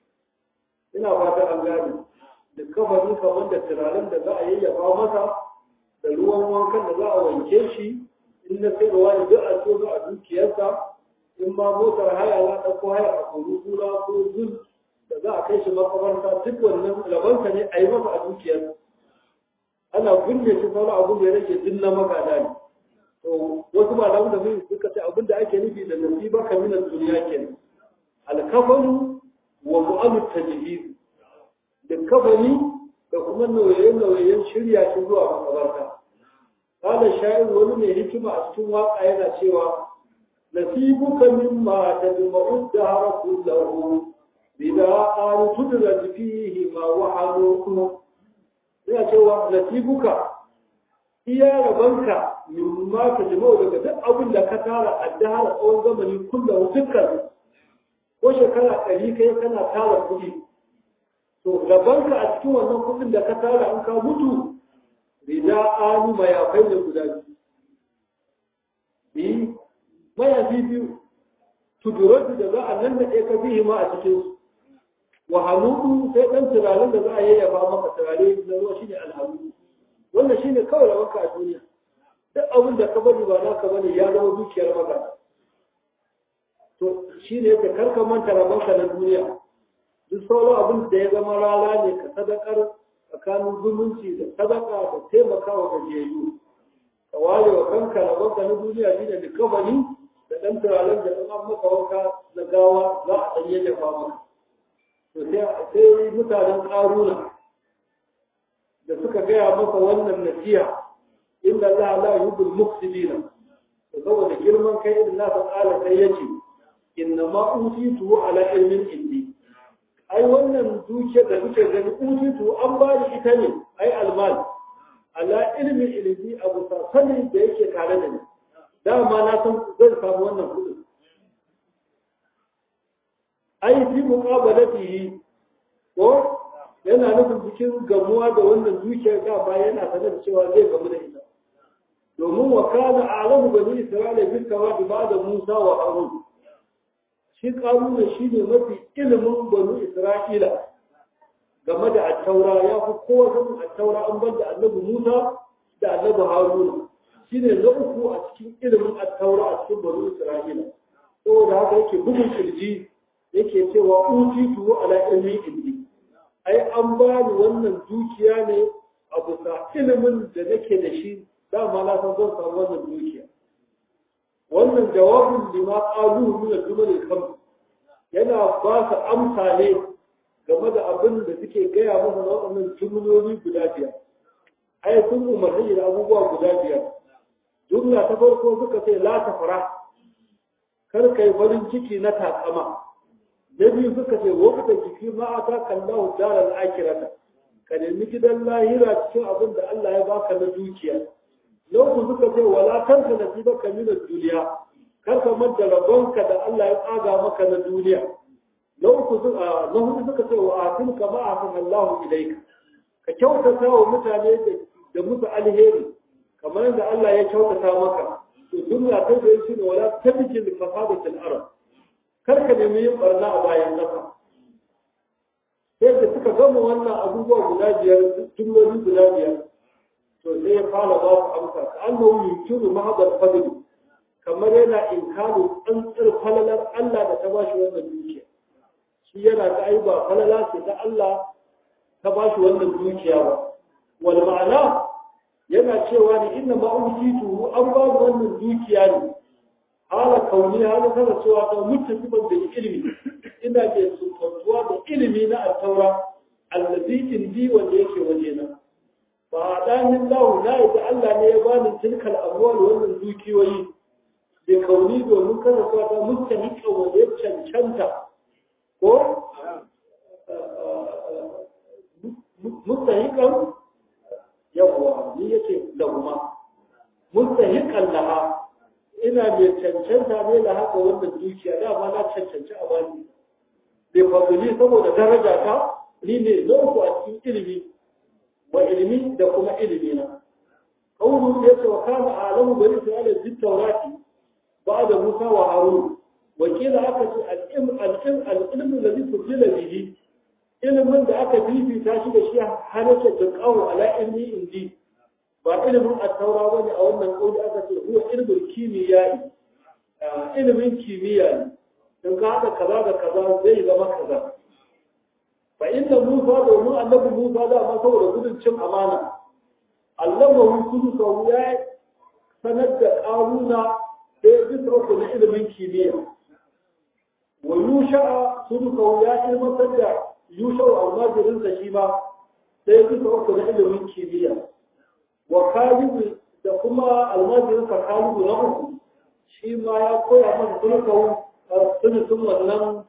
ina fata an gane da kafani kamar da turaren da za a yayyafa masa da ruwan wankan da za a wanke shi in na sayarwa ne duk a so a dukiyarsa in ma motar haya za ta ko haya a kuru kura ko zul da za a kai shi makamarta duk wannan labansa ne a yi masa a dukiyarsa ana binne shi sauran abin da ya rage duk na magada ne to wasu malamu da mun suka ce abin da ake nufi da nasiba kaminan duniya kenan alkafanu wa mu'amu tajhiz da kafani da kuma nauye-nauyen shirya shi zuwa makabarta kada sha'ir wani mai hikima a cikin waka yana cewa nasibuka mimma tadma'u dahra kullahu bida an tudra fihi ma wa'adukum yana cewa nasibuka iya rabanka mimma tadma'u daga duk abin da ka tara a dahra tsawon zamani kullahu dukkan ko shekara ɗari kai kana tara kuɗi to rabanka a cikin wannan kuɗin da ka tara an ka mutu rida anu mayafai ne guda biyu bi mayafi biyu tuduratu da za a nan da ɗaya ka fihi ma a cikin su wa hanudu sai ɗan turaren da za a yayyafa maka turare na ruwa shine alhamu wannan shine kawai rawanka a duniya duk abin da ka bari ba naka bane ya zama dukiyar magana to shine yake karka manta rabanka na duniya duk sauran abin da ya zama rana ne ka sadakar tsakanin zumunci da sadaka da taimakawa gajiyayyu ka ware wa kanka rabanka na duniya shine da kabari da ɗan turaren da ɗan an maka wanka na gawa za a ɗan yayyafa maka to sai mutanen ƙaruna da suka gaya masa wannan nasiha inda Allah la yuhibbul mufsidina to saboda girman kai irin nasa ƙala sai yace inna ma utitu ala ilmin indi ai wannan dukiyar da kuke gani utitu an ba ni ita ne ai almal ala ilmin ilmi abu sani da yake tare da ni dama na san zan samu wannan kudin ai fi muqabalatihi ko yana nufin cikin gamuwa da wannan dukiyar da ba yana sanar cewa zai gamu da ita domin wa kana a'lamu bani isra'ila bil kawadi ba'da musa wa harun shi karuna shine mafi ilimin bani isra'ila game da attaura ya fi kowa sanin attaura an bar da annabi musa da annabi haruna shine na uku a cikin ilimin attaura a cikin bani isra'ila saboda haka yake bugun kirji yake cewa utitu ala ilmi indi ai an ba ni wannan dukiya ne a bisa ilimin da nake da shi dama na san zan samu wannan dukiya wannan jawabin lima qalu min al-jumal al-khams yana ba su amsa ne game da abin da suke gaya masa na waɗannan jumloli guda biyar ai sun umarni da abubuwa guda biyar jumla ta farko suka ce la tafara kar kai farin ciki na takama na biyu suka ce wakata jiki ma ata kallahu daral akirata ka nemi gidan lahira cikin abin da Allah ya baka na dukiya na uku suka ce wala tanka nasibaka min ad-dunya kar ka manta rabonka da Allah ya tsaga maka na duniya na uku suka na hudu suka ce wa atin ka ma atin Allahu ilayka ka kyautata wa mutane da musu alheri kamar yadda Allah ya kyautata maka to duniya ta da shi ne wala tabjil fasadatil arab kar ka nemi yin barna a bayan ƙasa sai da suka gama wannan abubuwa guda biyar jumloli guda biyar to sai ya fara ba su amsa ka annahu yunkiru mahdal fadl kamar yana inkaru tsantsar falalar Allah da ta bashi wannan dukiya shi yana ta ai ba falala ce ta Allah ta bashi wannan dukiya ba wal ma'ana yana cewa ne inna ma utitu an ba wannan dukiya ne hala kauni hala tana cewa ta muttafiqan da ilimi ina ke sufantuwa da ilimi na at-taura allazi indi wanda yake waje na fa adanin lahu na yadda Allah ne ya bani tilkal amwal wannan dukiyoyi da kauni domin kana cewa ta muttafiqan wanda ya cancanta ko muttafiqan yawwa ni yake lahuma muttafiqan laha ina mai cancanta ne da haka wannan dukiya dama na cancanci a bani bai fadili saboda daraja ta ni ne na uku a cikin ilimi wa ilimi da kuma ilimi na qawlu ya ce wa kana alamu bani isra'ila bi tawrati ba'da musa wa harun wa kila aka ce al-ilm al-ilm al-ilm alladhi fudila bihi ilimin da aka bibita shi da shi har yake tunkawo ala ilmi indi ba ilimin attaura ba ne a wannan ƙauli aka ce huwa ilimin kimiyya ilimin kimiyya ne don ka haɗa kaza da kaza zai zama kaza fa inda musa domin annabi musa da ma saboda gudun cin amana allama hukunu sau ya sanar da ƙaruna da ya bisa uku na ilimin kimiyya wa yusha sunu sau ya ilmantar da yusha almajirinsa shi ma da ya bisa uku na ilimin kimiyya wa kalibu da kuma almajirinsa kalibu na uku shi ma ya koya masa sulkau sunutun wannan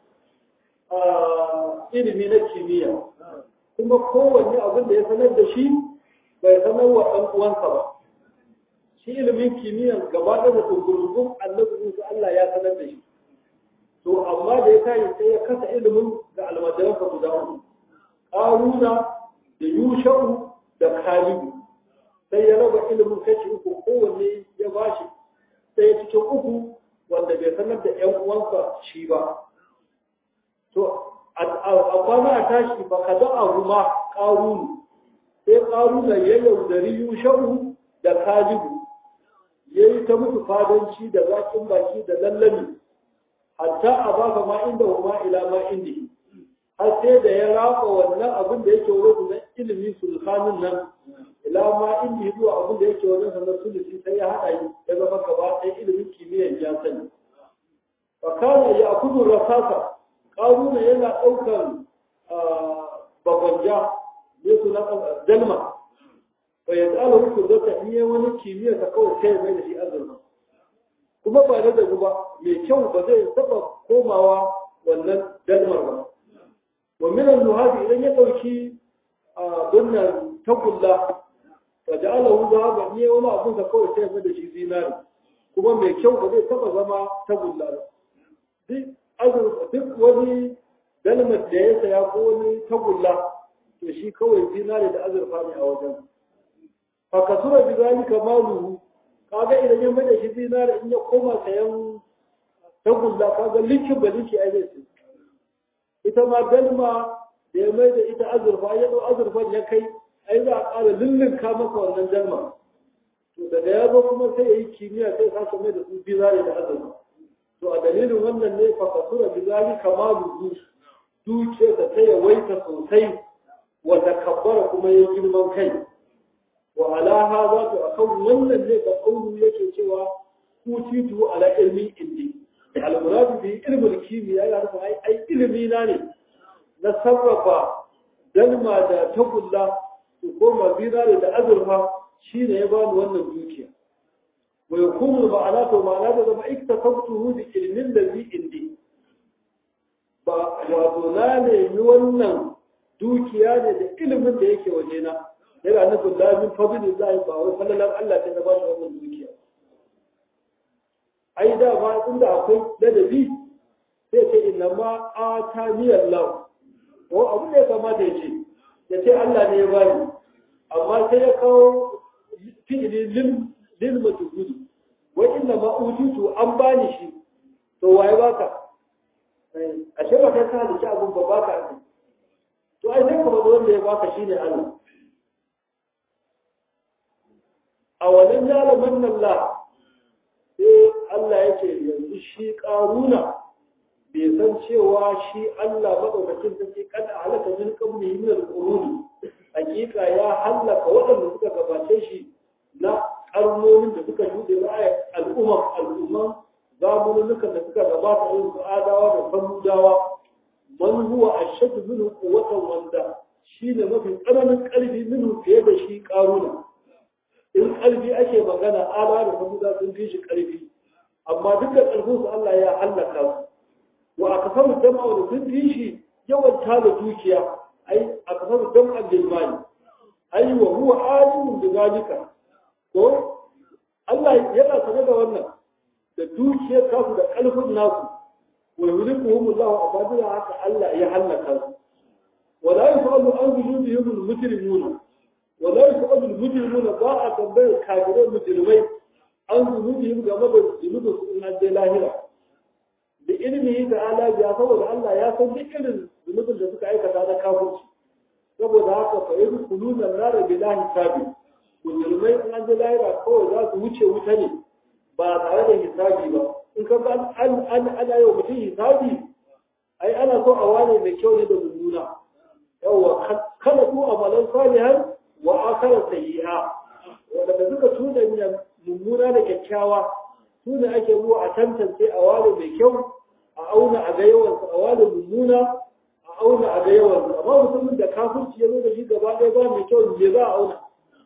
ilimi na kimiyya kuma kowanne abin da ya sanar da shi bai sanar wa ɗan uwansa ba shi ilimin kimiyya gaba da da tungurungun annabi Musa Allah ya sanar da shi to amma da ya tayi sai ya kasa ilimin ga almajiransa guda uku Haruna da Yushau da Kalibu sai ya raba ilimin kashi uku kowanne ya bashi sai cikin uku wanda bai sanar da ƴan uwansa shi ba to a kwana a tashi ba ka a ruma ƙarunu sai ƙaruna ya yaudari yusha'u da kalibu ya yi ta musu fadanci da zaƙin baki da lallami hatta a baka ma inda huma ila ma indi har sai da ya rafa wannan abin da yake wurin na ilimi sulhanin nan ila ma indi zuwa abin da yake wajen sanar sulusi sai ya haɗa yi ya zama gaba ɗaya ilimin kimiyyar ya sani fakana ya kudu rasasa ƙaruna yana ɗaukar bagwanja ne su na dalma fa ya tsala hukun zata in yi wani kimiyyar ta kawai sai mai da shi azurma kuma ba na dagu ba mai kyau ba zai taɓa komawa wannan dalmar ba wa minan nuhabi idan ya ɗauki bunnan tagulla fa ja'ala hu zahaba in yi wani abun da kawai sai mai da shi zinari kuma mai kyau ba zai taɓa zama tagulla ba duk wani dalmar da ya saya ko wani tagulla to shi kawai zinare da azurfa ne a wajen fa kasura bi zalika maluhu kaga idan ya bada shi zinare in ya koma sayan tagulla kaga likin ba liki ai zai ita ma dalma da ya mai da ita azurfa ya dau azurfan ya kai ai za a ƙara lullunka masa wannan dalma to daga ya zo kuma sai ya yi kimiyya sai sake mai da su zinare da azurfa to a dalilin wannan ne fa kasura bi zalika maluhu duke da ta yawaita sosai wa takabbara kuma ya girman kai wa ala hadha to akan wannan ne ba kaulu yake cewa utitu ala ilmi indi al murad bi ilmi kimiyya ya rufa ai ai ilmi na ne na sarrafa dalma da tagulla su koma zinare da azurfa shine ya bani wannan dukiya ويكون المعنى معنى ده ما اكتسبته بعلم الذي عندي ba wato na nemi wannan dukiya ne da ilimin da yake wajena yana nufin lamin fadilin zai ba wai falalar Allah ta ba shi wannan dukiya ai da ba inda akwai ladabi sai ce inna ma atani Allah ko abu da ya kamata ya ce ya ce Allah ne ya bani amma sai ya kawo fi'ili lil lil majhudi wa inna ma utitu an bani shi to waye baka ashe ba kai ka halitta abun ba baka ne to ai sai ka bada wanda ya baka shine Allah a wannan yalaman nan la sai Allah yake yanzu shi karuna bai san cewa shi Allah madaukakin sarki kada halaka min qabli min al-qurun hakika ya halaka waɗanda suka gabace shi na karnonin da suka shuɗe ra'ayar al'umman al'umman zamanunukan da suka gabata irin su adawa da samudawa man huwa ashaddu minhu quwwatan wanda shine mafi tsananin ƙarfi minhu fiye da shi karuna in ƙarfi ake magana adawa da samudawa sun fi shi ƙarfi amma duk da ƙarfin su Allah ya hallaka su wa akasaru jama'a da sun fi shi yawan tala dukiya ai akasaru jama'a bil mali ai wa huwa alimun bi zalika ko Allah yana sanar da wannan da dukiyar kasu da ƙarfin nasu wa yulikuhum Allah abadila haka Allah ya halaka su wa la yusalu an zulubihim al-mujrimuna wa la yusalu al-mujrimuna ba a tambayar kafirai mujrimai an zulubihim game da zunubin su in je lahira da ilimi da ala biya saboda Allah ya san duk irin zunubin da suka aikata na kafirci saboda haka fa yadkhuluna an-nar bila hisabi musulmai in an ji lahira kawai za su wuce wuta ne ba tare da hisabi ba in ka ga an an ana yau mutum hisabi ai ana so a wane mai kyau ne da mummuna yawa kada ku amalan salihan wa akara sayyi'a wanda suka tuna mummuna da kyakkyawa su ne ake zuwa a tantance a wane mai kyau a auna a ga yawansa a wane mummuna a auna a ga yawansa amma mutumin da kafirci ya zo da shi gaba ɗaya ba mai kyau me za a auna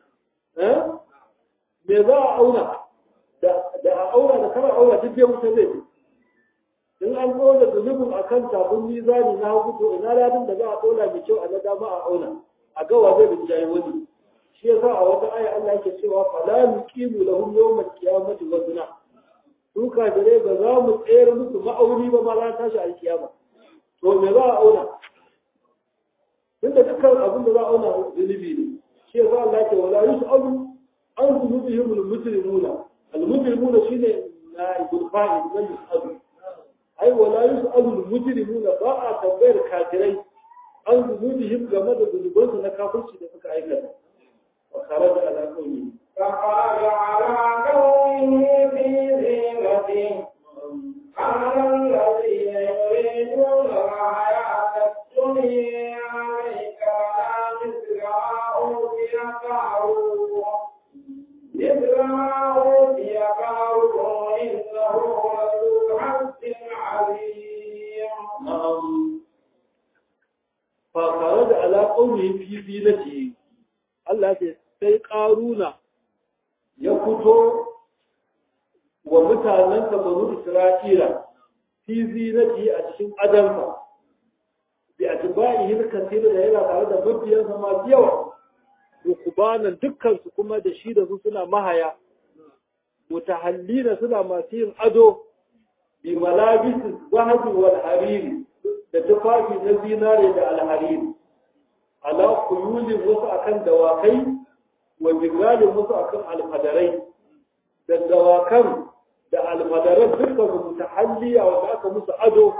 me za a auna da a auna da kara auna duk ya wuce zai in an ɗora zunubin a kan tafin mizani na hagu to ina ladin da za a ɗora mai kyau a na dama a auna a gawa zai rinjaye wani shi yasa a wata aya Allah yake cewa fala nuqimu lahum yawmal qiyamati wazna su kafirai ba za mu tsere musu ma'auni ba ma ran tashi alkiyama to me za a auna tunda dukkan abin da za a auna zunubi ne shi yasa Allah yake wala yus'alu an zunubihim al-mujrimuna al-mujrimuna shine na'ibul fa'il na yus'alu ai wala yus'alu al-mujrimuna ba a tambayar kafirai an zunubihim game da zunubansu na kafirci da suka aikata wa kharaja ala qawmi فخرج على قومه في زينته قال الذين يريدون الحياة الدنيا عليك على مثل ما أوتي قارون مثل ما أوتي قارون إنه لذو حظ عظيم na'am fa kharaja ala qawmi fi zinatihi Allah ya ce sai karuna ya fito wa mutanensa banu Isra'ila fi zinati a cikin adansa bi atba'ihi kasira da yana tare da mabiyansa masu yawa rukubanan dukkan su kuma da shi da su suna mahaya mutahallina suna masu yin ado bi malabis zahabi wal hariri da tufafi na zinare da alhariri ala kuyulin wasu akan dawakai wa bigalin wasu akan alfadarai da dawakan da alfadaran dukkan su mutahalliya wanda aka musu ado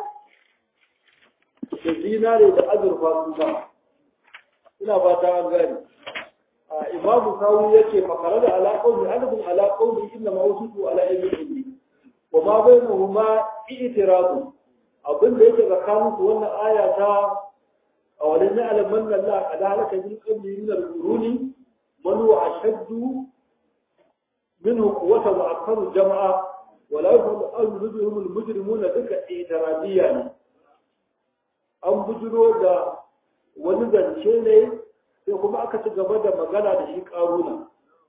da zinare da azurfa su sa ina fata an gani a imamu sawu yake fakara da ala qawli alifun ala qawli inna ma usitu ala ilmi wa ma bainahuma i'tiradu abin da yake tsakanin su wannan aya ta a wadan ya'lam man Allah qad halaka min qabli min al-quruni man huwa ashaddu minhu quwwatan wa aktharu jam'a wa la yufadu al-mujrimun al-mujrimuna duka i'tiradiyya ne an bujiro da wani zance ne sai kuma aka ci gaba da magana da shi karuna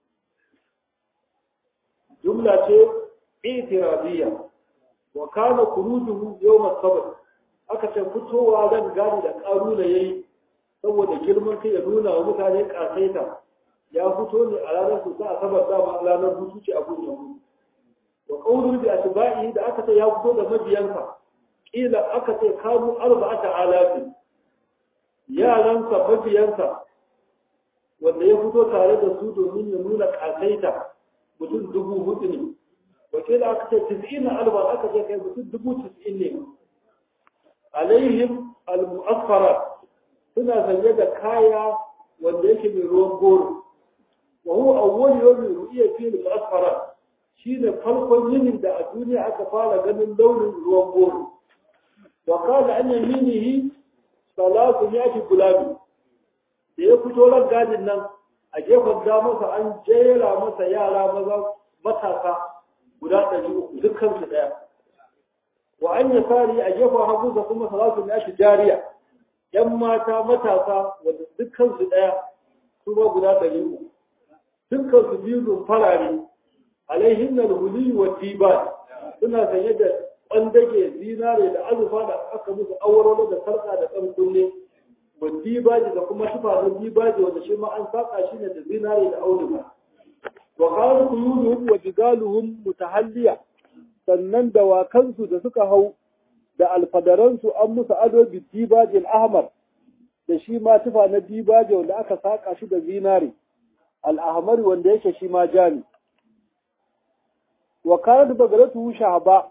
jumla ce i'tiradiyya wa kana khurujuhu yawm as-sabt aka ce fitowa zan gani da karuna yayi saboda girman kai ya nuna wa mutane kasaita ya fito ne a ranar su ta asabar da ma ranar hutu ce a gurin wa qawlu bi atba'i da aka ce ya fito da mabiyansa kila aka ce kanu arba'ata alafi yaransa mabiyansa wanda ya fito tare da su domin ya nuna kasaita mutum dubu hudu ne wakila aka ce tis'in alba aka ce kai mutum dubu tis'in ne alaihim al-mu'affara suna sanye da kaya wanda yake mai ruwan goro wa huwa awwal yawmin ru'iya fi al-mu'affara shine farkon yinin da a duniya aka fara ganin launin ruwan goro wa qala an yaminihi salatu mi'ati gulabi da ya fito ran gadin nan a gefen damarsa an jera masa yara maza matasa guda ɗari uku dukkan su ɗaya wa an yi sari a gefen hagu da kuma salatu mi'ati jariya yan mata matasa wanda dukkan su ɗaya su ba guda ɗari uku dukkan su biyu farare alaihin nan huli wa tiban suna sanye da ɓandage zinare da azufa da aka musu awarwaro da sarƙa da ɗan kunne wa dibaji da kuma tufa na dibaji wanda shi ma an saka shi ne da zinare da auduga wa qalu quyuduhum wa jigaluhum mutahalliya sannan dawakansu da suka hau da alfadaransu an musu ado bi dibaji al-ahmar da shi ma tufa na dibaji wanda aka saka shi da zinare al-ahmar wanda yake shi ma jami wa kanat bagaratu shahaba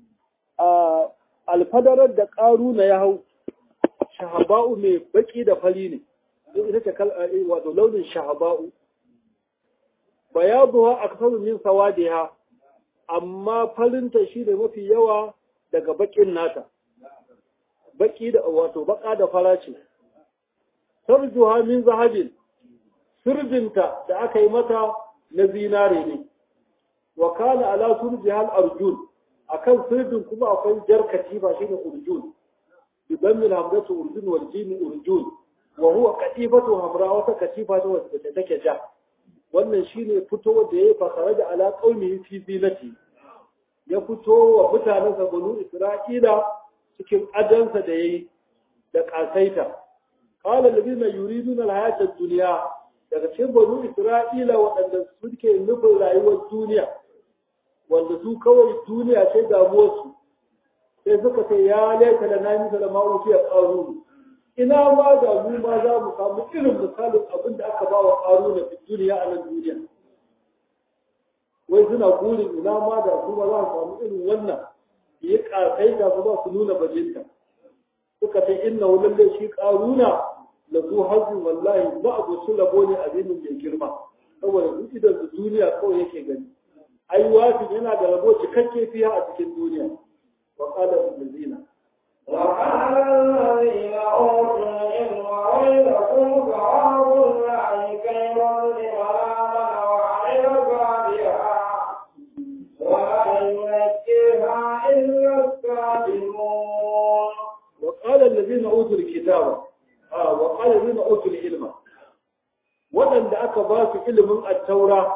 alfadarar da ƙaruna ya hau shahaba'u mai baki da fari ne ita ce wato launin shahaba'u bayaduha aksaru min sawadiha amma farinta shi ne mafi yawa daga bakin nata baki da wato baka da farace sarjuha min zahabin sirjinta da aka yi mata na zinare ne wa kana ala surjihal arjun akan sirdin kuma akwai jar katiba shine urjun bidan min hamdatu urjun wal jim urjun wa huwa katifatu hamra wata katifa ta wacce take ja wannan shine fito da yayi fasara da ala qaumi fi zinati ya fito wa mutanen sa banu isra'ila cikin adansa da yayi da kasaita qala alladhina yuriduna alhayata ad-dunya daga cikin banu isra'ila waɗanda suke nufin rayuwar duniya wanda su kawai duniya sai damuwarsu sai suka ce ya laita da na nisa da ma'uki a ƙaru ina ma da mu ma za mu samu irin misalin abin da aka ba wa ƙaru na duniya a nan duniya wai suna burin ina ma da su ba za su samu irin wannan yi ƙasaita su ba su nuna bajinta suka ce inna lalle shi ƙaruna la zu hazin wallahi ba abu su rabo ne abinin mai girma saboda duk idan su duniya kawai yake gani ai wafin yana da rabo cikakke fiya a cikin duniya wa qala allazina وقال الذين أوتوا العلم ويلكم ثواب الله خير لمن آمن وعمل صالحا ولا يزكيها إلا الكاذبون وقال الذين اوتوا الكتاب اه وقال الذين اوتوا العلم waɗanda aka ba su ilimin attaura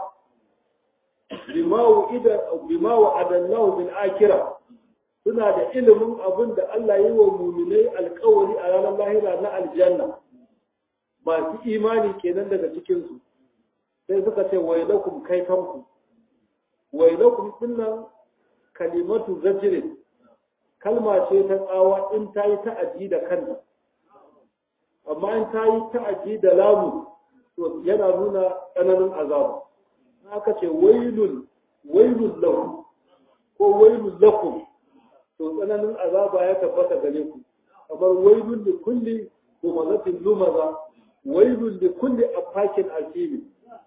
bima wa'ida bima wa'adallahu bil akhirah suna da ilimin abin da Allah yi wa muminai alkawari a ranar lahira na aljanna masu imani kenan daga cikinsu sai suka ce wailakum kaifanku wailakum dinnan kalimatu zajirin kalma ce ta tsawa in ta yi ta'addi da kanta amma in ta yi ta'addi da lamu to yana nuna tsananin azaba aka ce wailun wailun lahu ko wailun lakum to tsananin azaba ya tabbata gare ku kamar wailun da kulli humazatin lumaza wailun da kulli afakin asimi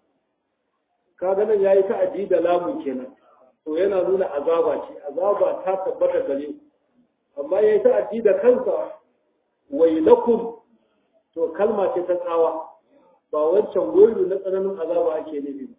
kaga nan yayi ta'addi da lamun kenan to yana nuna azaba ce azaba ta tabbata gare ku amma yayi ta'addi da kansa wailakum to kalma ce ta tsawa ba wancan wailu na tsananin azaba ake nufi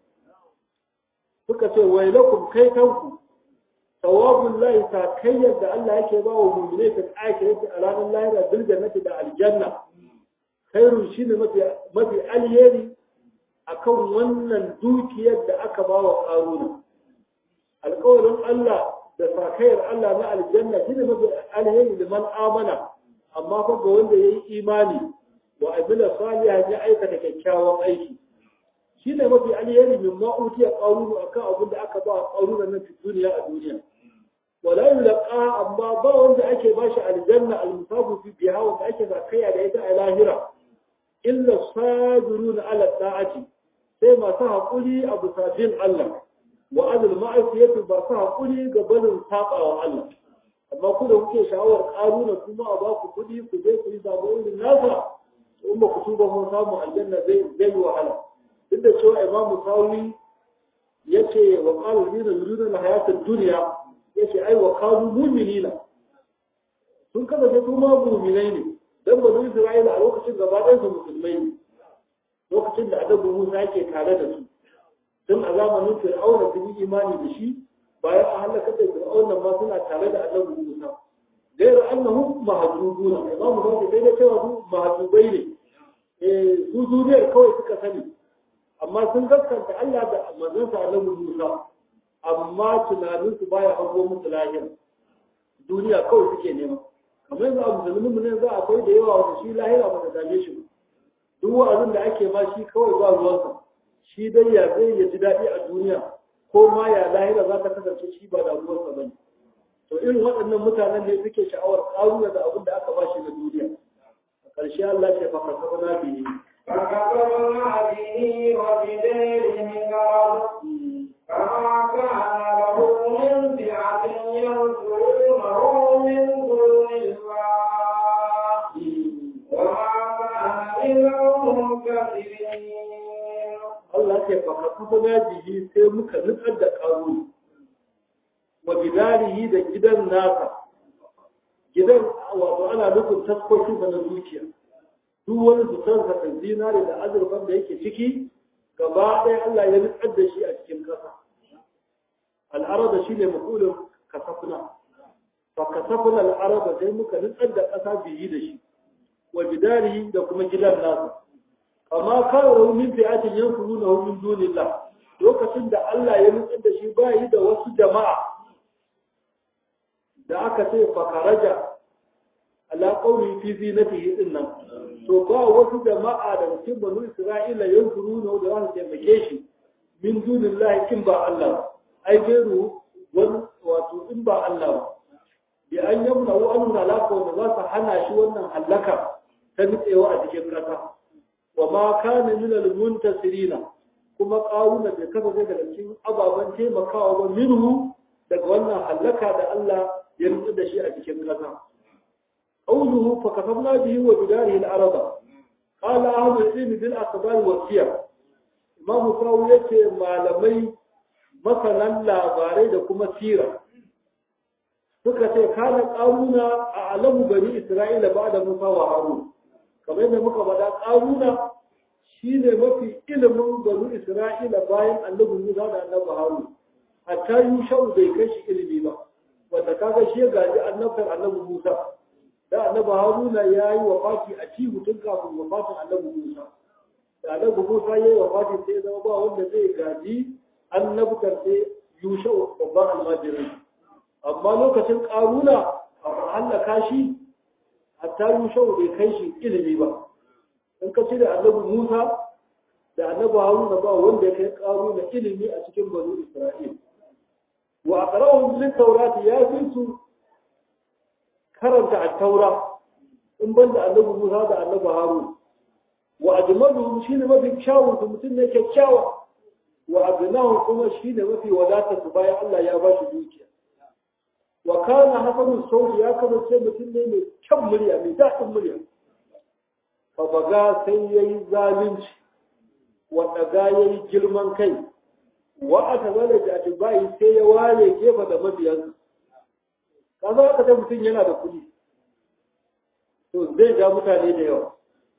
suka ce wailakum kai kanku sawabun lahi sakayyar da Allah yake ba wa mummune ta akirati a ranar lahira bil jannati da aljanna khairun shine mafi mafi alheri akan wannan dukiyar da aka ba wa karuna alƙawarin Allah da sakayyar Allah na aljanna shine mafi alheri da man amana amma fa ga wanda yayi imani wa amila salihan ya aikata kyakkyawan aiki shine mafi alheri min ma utiya qarunu akan abin da aka ba qaruna nan fi duniya a duniya wala yulqa amma ba wanda ake bashi aljanna almusabu fi biha wanda ake zakaya da ita a lahira illa sabiruna ala ta'ati sai masu haƙuri a bisa bin Allah wa azul ma'asiyatu ba su haƙuri ga barin saɓawa Allah amma ku da kuke sha'awar ƙaruna kuma a ba ku kuɗi ku je ku yi zabo irin nasa in ba ku tuba mun samu aljanna zai zai yi wahala duk da cewa imamu sawi ya ce wa ƙalu nina yurina na hayatar duniya ya ce ai wa ƙalu muminina sun kasance su ma muminai ne dan banu isra'ila a lokacin gaba ɗayan su musulmai ne lokacin da adabu musa yake tare da su tun a zamanin fir'auna sun yi imani da shi bayan a halaka da fir'auna ma suna tare da adabu musa gairu annahum mahjubuna imamu sawi dai da cewa su mahjubai ne eh su duniyar kawai suka sani amma sun gaskanta Allah da manzansa Annabi Musa amma tunanin su baya hango musu lahira duniya kawai suke nema kamar yanzu a musulmin mu ne za akwai da yawa wanda shi lahira ba ta dame shi duk wa'azin da ake ma shi kawai ba ruwansa shi dai ya zai ya ji daɗi a duniya ko ma ya lahira za ta kasance shi ba da ruwansa bane to irin waɗannan mutanen ne suke sha'awar ƙaruna da abin da aka ba shi na duniya a ƙarshe Allah ce fa kasabna bihi فكفرنا به وبداره قرض فما كان له من فئة ينصرونه من دون الله وما كان من المنتصرين Allah ce fa kasabna bihi sai muka nutsar da ƙaruna wa bidarihi da gidan nasa gidan wato ana nufin taskokin na zuciya duk wani zutarsa da zinare da azurfan da yake ciki gaba ɗaya Allah ya nutsar da shi a cikin ƙasa al'araba shi ne makulin kasafuna fa kasafuna al'araba sai muka nutsar da ƙasa biyi da shi wa bidari da kuma gidan nasa amma kawo min fi'atin yankuru na min dunillah lokacin da Allah ya nutsar da shi ba yi da wasu jama'a da aka ce fakaraja ala qawli fi zinatihi din nan to ba wasu jama'a da cikin banu isra'ila yanzuruna da za su taimake shi min dunillahi kin ba Allah ai gairu wani wato in ba Allah ba bi an yamna wa an halaka wa za su hana shi wannan halaka ta nutsewa a cikin kasa wa ma kana min al muntasirina kuma ƙaruna bai kasance daga cikin ababen taimakawa ba minhu daga wannan hallaka da Allah ya rutsu da shi a cikin ƙasa. قوله فكتبنا به وبداره الأرض قال أهل العلم بالأخبار والسير إمام ساوي يتي malamai masanan labarai da kuma sira suka ce kana ƙaruna a alamu bani Isra'ila ba da Musa wa Harun kamar yadda muka faɗa ƙaruna shine mafi ilimin bani Isra'ila bayan annabi Musa da annabi Harun hatta Yushau bai kai shi ilimi ba wanda kaga shi ya gaji annabtar annabi Musa da annabi haruna ya yi wafati a ci tun kafin wafatin annabi musa da annabi musa ya yi wafati sai ya zama ba wanda zai gaji annabtar sai yusha babban almajirin amma lokacin karuna a hallaka shi hatta yusha bai kai shi ilimi ba in ka cire annabi musa da annabi haruna ba wanda ya kai karuna ilimi a cikin banu isra'il wa aqra'uhum lit tawrati ya fi su karanta at-taura in banda annabi Musa da annabi Harun wa ajmaluhum shine mafi kyawun su mutum ne kyakkyawa wa abnahum kuma shine mafi wadata su bayan Allah ya ba shi dukiya wa kana hasanu sauti ya kasance mutum ne mai kyan murya mai daɗin murya fa baga sai yayi zalunci wa daga yayi girman kai wa aka zala da atibai sai ya ware gefa da mabiyansa kaza aka ta mutum yana da kuɗi to zai ja mutane da yawa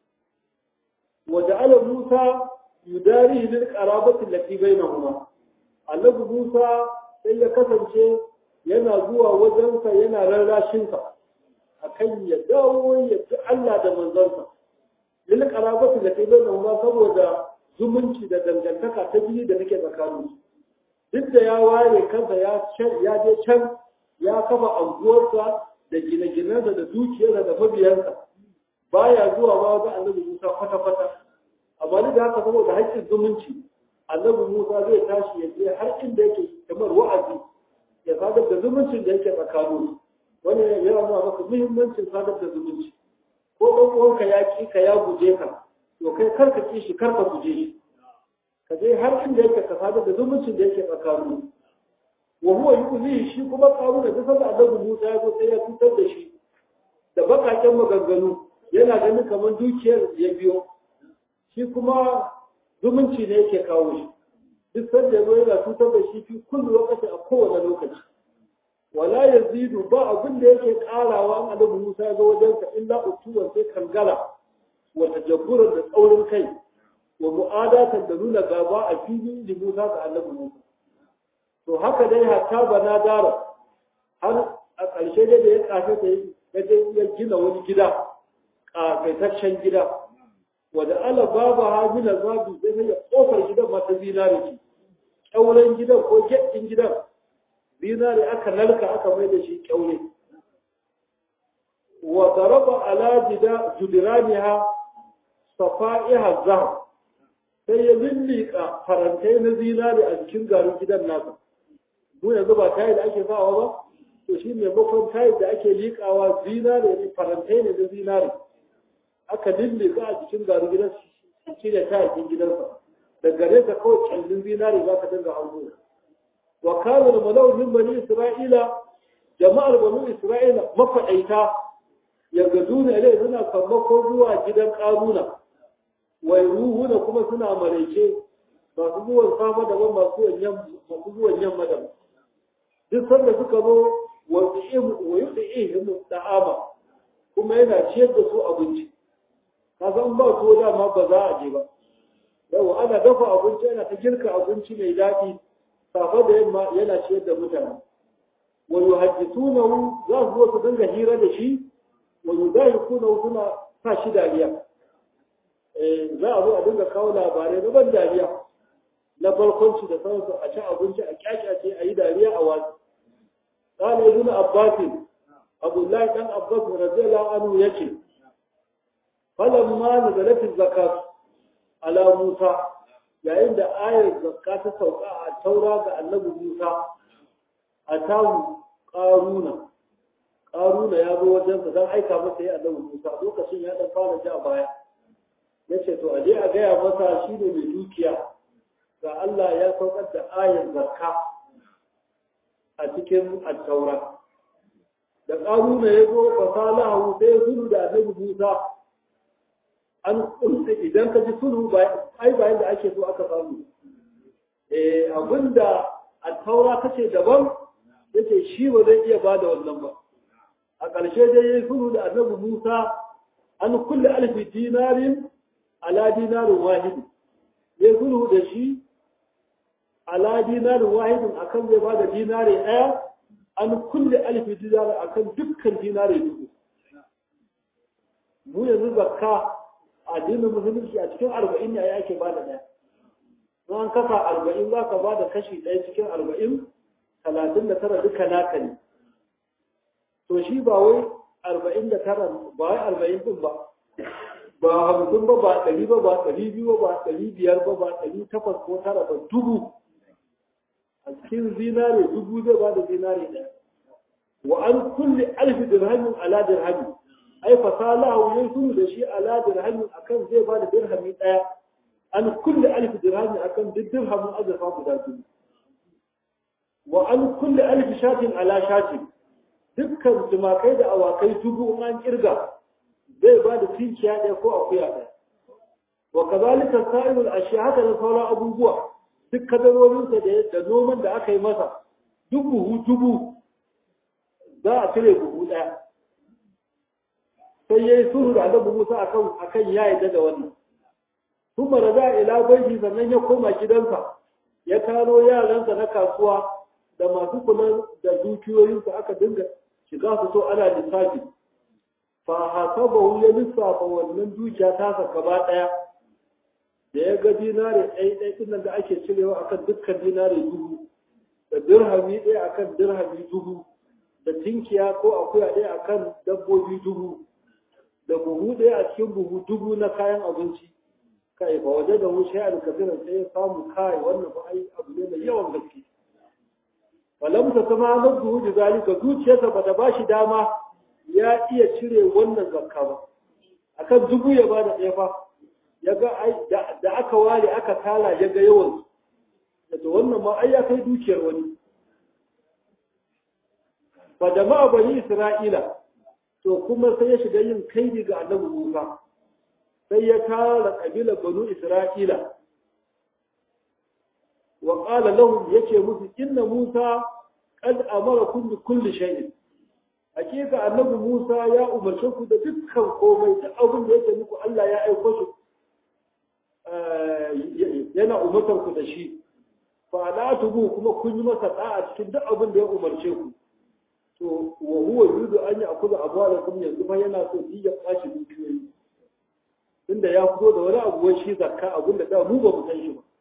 wanda ala musa yudari lil qarabati allati bainahuma annabi musa sai ya kasance yana zuwa wajensa yana rarrashin sa akan ya dawo ya ci Allah da manzansa lil qarabati allati bainahuma saboda zumunci da dangantaka ta biyu da take tsakaninsu duk da ya ware kansa ya je can ya kafa anguwarsa da gine-ginensa da dukiyarsa da mabiyansa baya zuwa ba ga annabi Musa kwata-kwata amma duk da haka saboda haƙƙin zumunci annabi Musa zai tashi ya je har inda yake kamar wa'azi ya sadar da zumuncin da yake tsakanin wani ya nuna maka muhimmancin sadar da zumunci ko ɗan uwanka ya ƙi ka ya guje ka to kai kar ka ƙi shi kar ka guje shi ka je har inda yake ka sadar da zumuncin da yake tsakanin wa huwa yuzi shi kuma karu da kasar annabi Musa ya zo sai ya tutar da shi da bakaken maganganu yana ganin kamar dukiyar ya biyo shi kuma zumunci ne yake kawo shi duk sanda ya zo yana tutar da shi fi kullu lokaci a kowane lokaci wala yazidu ba abin da yake karawa an annabi Musa ya zo wajen sa illa utuwa sai kangala wa tajabburan da tsaurin kai wa mu'adatan da nuna gaba a filin da Musa ga annabi Musa to haka dai hatta bana dara har a ƙarshe dai da ya kafe ta ya gina wani gida ƙafaitaccen gida wanda ala babu ha mina zabi sai ya kofar gidan mata zinare ce ƙyauren gidan ko gyaɗin gidan zinare aka narka aka mai da shi ƙyaure wa daraba ala jida judiraniha safa'iha zahab sai ya lillika farantai na zinare a jikin garin gidan nasa mu yanzu ba tayi da ake sawa ba to shi maimakon tayi da ake liƙawa zinare ne farantai ne na zinare aka lillika a jikin garin gidan shi ne tayakin gidansa da gare ka kawai kyallin zinare za ka dinga hango wa kana da malau min bani isra'ila jama'ar bani isra'ila mafaɗaita yaga duna ilai suna sammako zuwa gidan ƙaruna wai ruhuna kuma suna maraice masu zuwan safa daban masu zuwan yamma daban duk sanda suka zo wa yuɗi'ihim da'ama kuma yana ciyar da su abinci ka san ba tuwo dama ba za a je ba yau ana dafa abinci yana ta girka abinci mai daɗi safa da yamma yana ciyar da mutane wa yuhaddithunahu za su zo su dinga hira da shi wa yudahiqunahu suna sa shi dariya eh za a zo a dinga kawo labarai na ban dariya na barkwanci da sauransu a ci abinci a kyakyace a yi dariya a wasu قال ابن عباس عبد الله بن عباس رضي الله عنه يكي فلما نزلت الزكاة على موسى yayin da ayar zakka ta sauka a taura ga annabi Musa a tawu ƙaruna ƙaruna ya zo wajensa don aika masa ya annabi Musa lokacin ya ɗan fara ji a baya ya ce to a je a gaya masa shi ne mai dukiya ga Allah ya saukar da ayar zakka a cikin attaura da ƙaruna ya zo fasalahu sai sulhu da annabi Musa an kunce idan ka ji sulhu ba ai bayan da ake so aka samu eh abinda attaura kace daban yace shi ba zai iya bada wannan ba a ƙarshe dai yayi sulhu da annabi Musa an kulle alfi dinarin ala dinarin wahid yayi sulhu da shi ala dinarin wahidin akan zai bada dinare ɗaya an kulle alfi dinare akan dukkan dinare dubu mu yanzu zakka addinin musulunci a cikin arba'in ne ake bada ɗaya an kasa arba'in za ka bada kashi ɗaya cikin arba'in talatin da tara duka naka ne to shi ba wai arba'in da tara ba wai arba'in ɗin ba ba hamsin ba ba ɗari ba ba ɗari biyu ba ba ɗari biyar ba ba ɗari takwas ko tara ba dubu a cikin zinare dubu zai ba da zinare ɗaya wa an kulle alfi dirhamin ala dirhami ai fasalahu yayi sunu da shi ala dirhamin akan zai ba da dirhami ɗaya an kulle alfi dirhami akan duk dirhamin azurfa guda biyu wa an kulle alfi shatin ala shatin dukkan tumakai da awakai dubu in an kirga zai ba da tinkiya ɗaya ko akuya ɗaya wa kazalika sa'irul ashiya haka da sauran abubuwa duk kadarorinsa da noman da aka yi masa duk buhu dubu za a cire buhu ɗaya sai ya yi sulhu da annabi Musa akan akan ya yarda da wannan kuma da za ila baiti sannan ya koma gidansa ya kano yaransa na kasuwa da masu kula da dukiyoyinsa aka dinga shiga su so ana lissafi fa hasabahu ya lissafa wannan dukiya ta sa gaba ɗaya da ya ga dinare ɗaya ɗaya ɗin nan da ake cirewa akan dukkan dinare dubu da dirhami ɗaya akan dirhami dubu da tinkiya ko akuya ɗaya akan dabbobi dubu da buhu ɗaya a cikin buhu dubu na kayan abinci kai ba waje da mu shayar kafiran sai ya samu kai wannan ba ai abu ne mai yawan gaske falam ta sama nafsuhu bi zalika zuciyarsa ba ta bashi dama ya iya cire wannan zakka ba akan dubu ya bada ɗaya fa ya ga ai da aka ware aka tala ya ga yawan da wannan ma ai ya kai dukiyar wani fa jama'a bani isra'ila to kuma sai ya shiga yin kaidi ga annabi Musa sai ya tara kabila banu isra'ila wa qala lahum yace musu inna Musa qad amarakum bi kulli shay'in hakika annabi Musa ya umarce ku da dukkan komai duk abin da yake muku Allah ya aiko shi yana umartar ku da shi fa la tubu kuma kun yi masa da'a cikin duk abin da ya umarce ku to wa huwa yuridu an ya'khudha amwalakum yanzu fa yana so shi ya kwashi dukiyoyi tunda ya fito da wani abu wai shi zakka abin da da mu ba mu san shi ba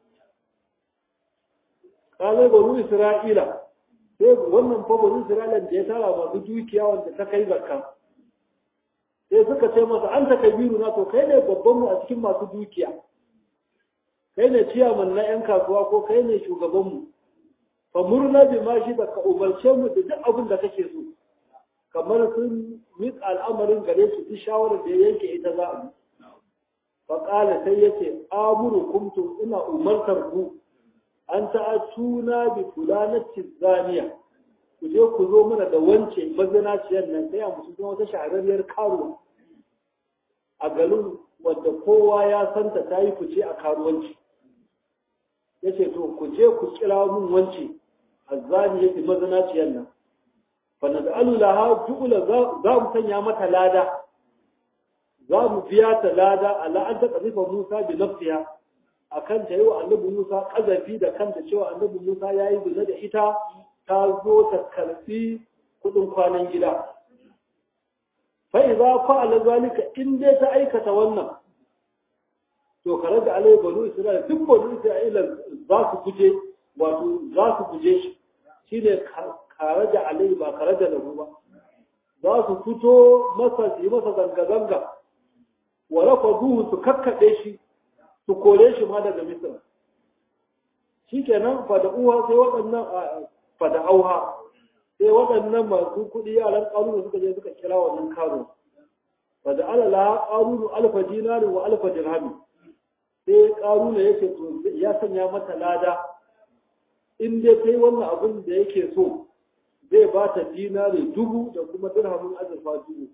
kala banu isra'ila sai wannan fa banu isra'ila da ya tara masu dukiya wanda ta kai zakka sai suka ce masa an ta kabiru na to kai ne babban mu a cikin masu dukiya kai ne ciyaman na yan kasuwa ko kai ne shugaban mu fa murna bi ma shi da ka umarce mu da duk abin da kake so kamar sun miƙa al'amarin gare su duk shawarar da ya yanke ita za a yi fa qala sai yace amuru kumtum ina umartar ku an ta'atuna bi fulanati zaniya ku je ku zo mana da wance mazinaciyar nan sai a musu wata shahararriyar karuwa a garin wadda kowa ya santa ta yi fice a karuwanci ya ce to ku je ku kira mun wance azzani yake mazinaciyar nan fa naj'alu laha ju'la za mu sanya mata lada za mu biya ta lada ala an taqrifa Musa bi nafsiha akan ta yi wa annabi Musa kazafi da kanta cewa annabi Musa ya yi zina da ita ta zo ta karfi kudin kwanan gida fa idza fa'ala zalika in dai ta aikata wannan to kare da alai banu isra'ila duk banu isra'ila za su guje wato za su guje shi shine kare da alai ba kare da lahu ba za su fito masa su yi masa zanga-zanga wa rafaduhu su kakkaɗe shi su kore shi ma daga misir shi kenan fada uwa sai waɗannan fada auha sai waɗannan masu kuɗi yaran ƙarunu suka je suka kira wannan karo fada alala ƙarunu alfa dinarin wa alfa dirhami sai ƙaruna ya ce to ya sanya mata lada in dai ta yi wannan abin da yake so zai ba ta dinari dubu da kuma dirhamin azurfa dubu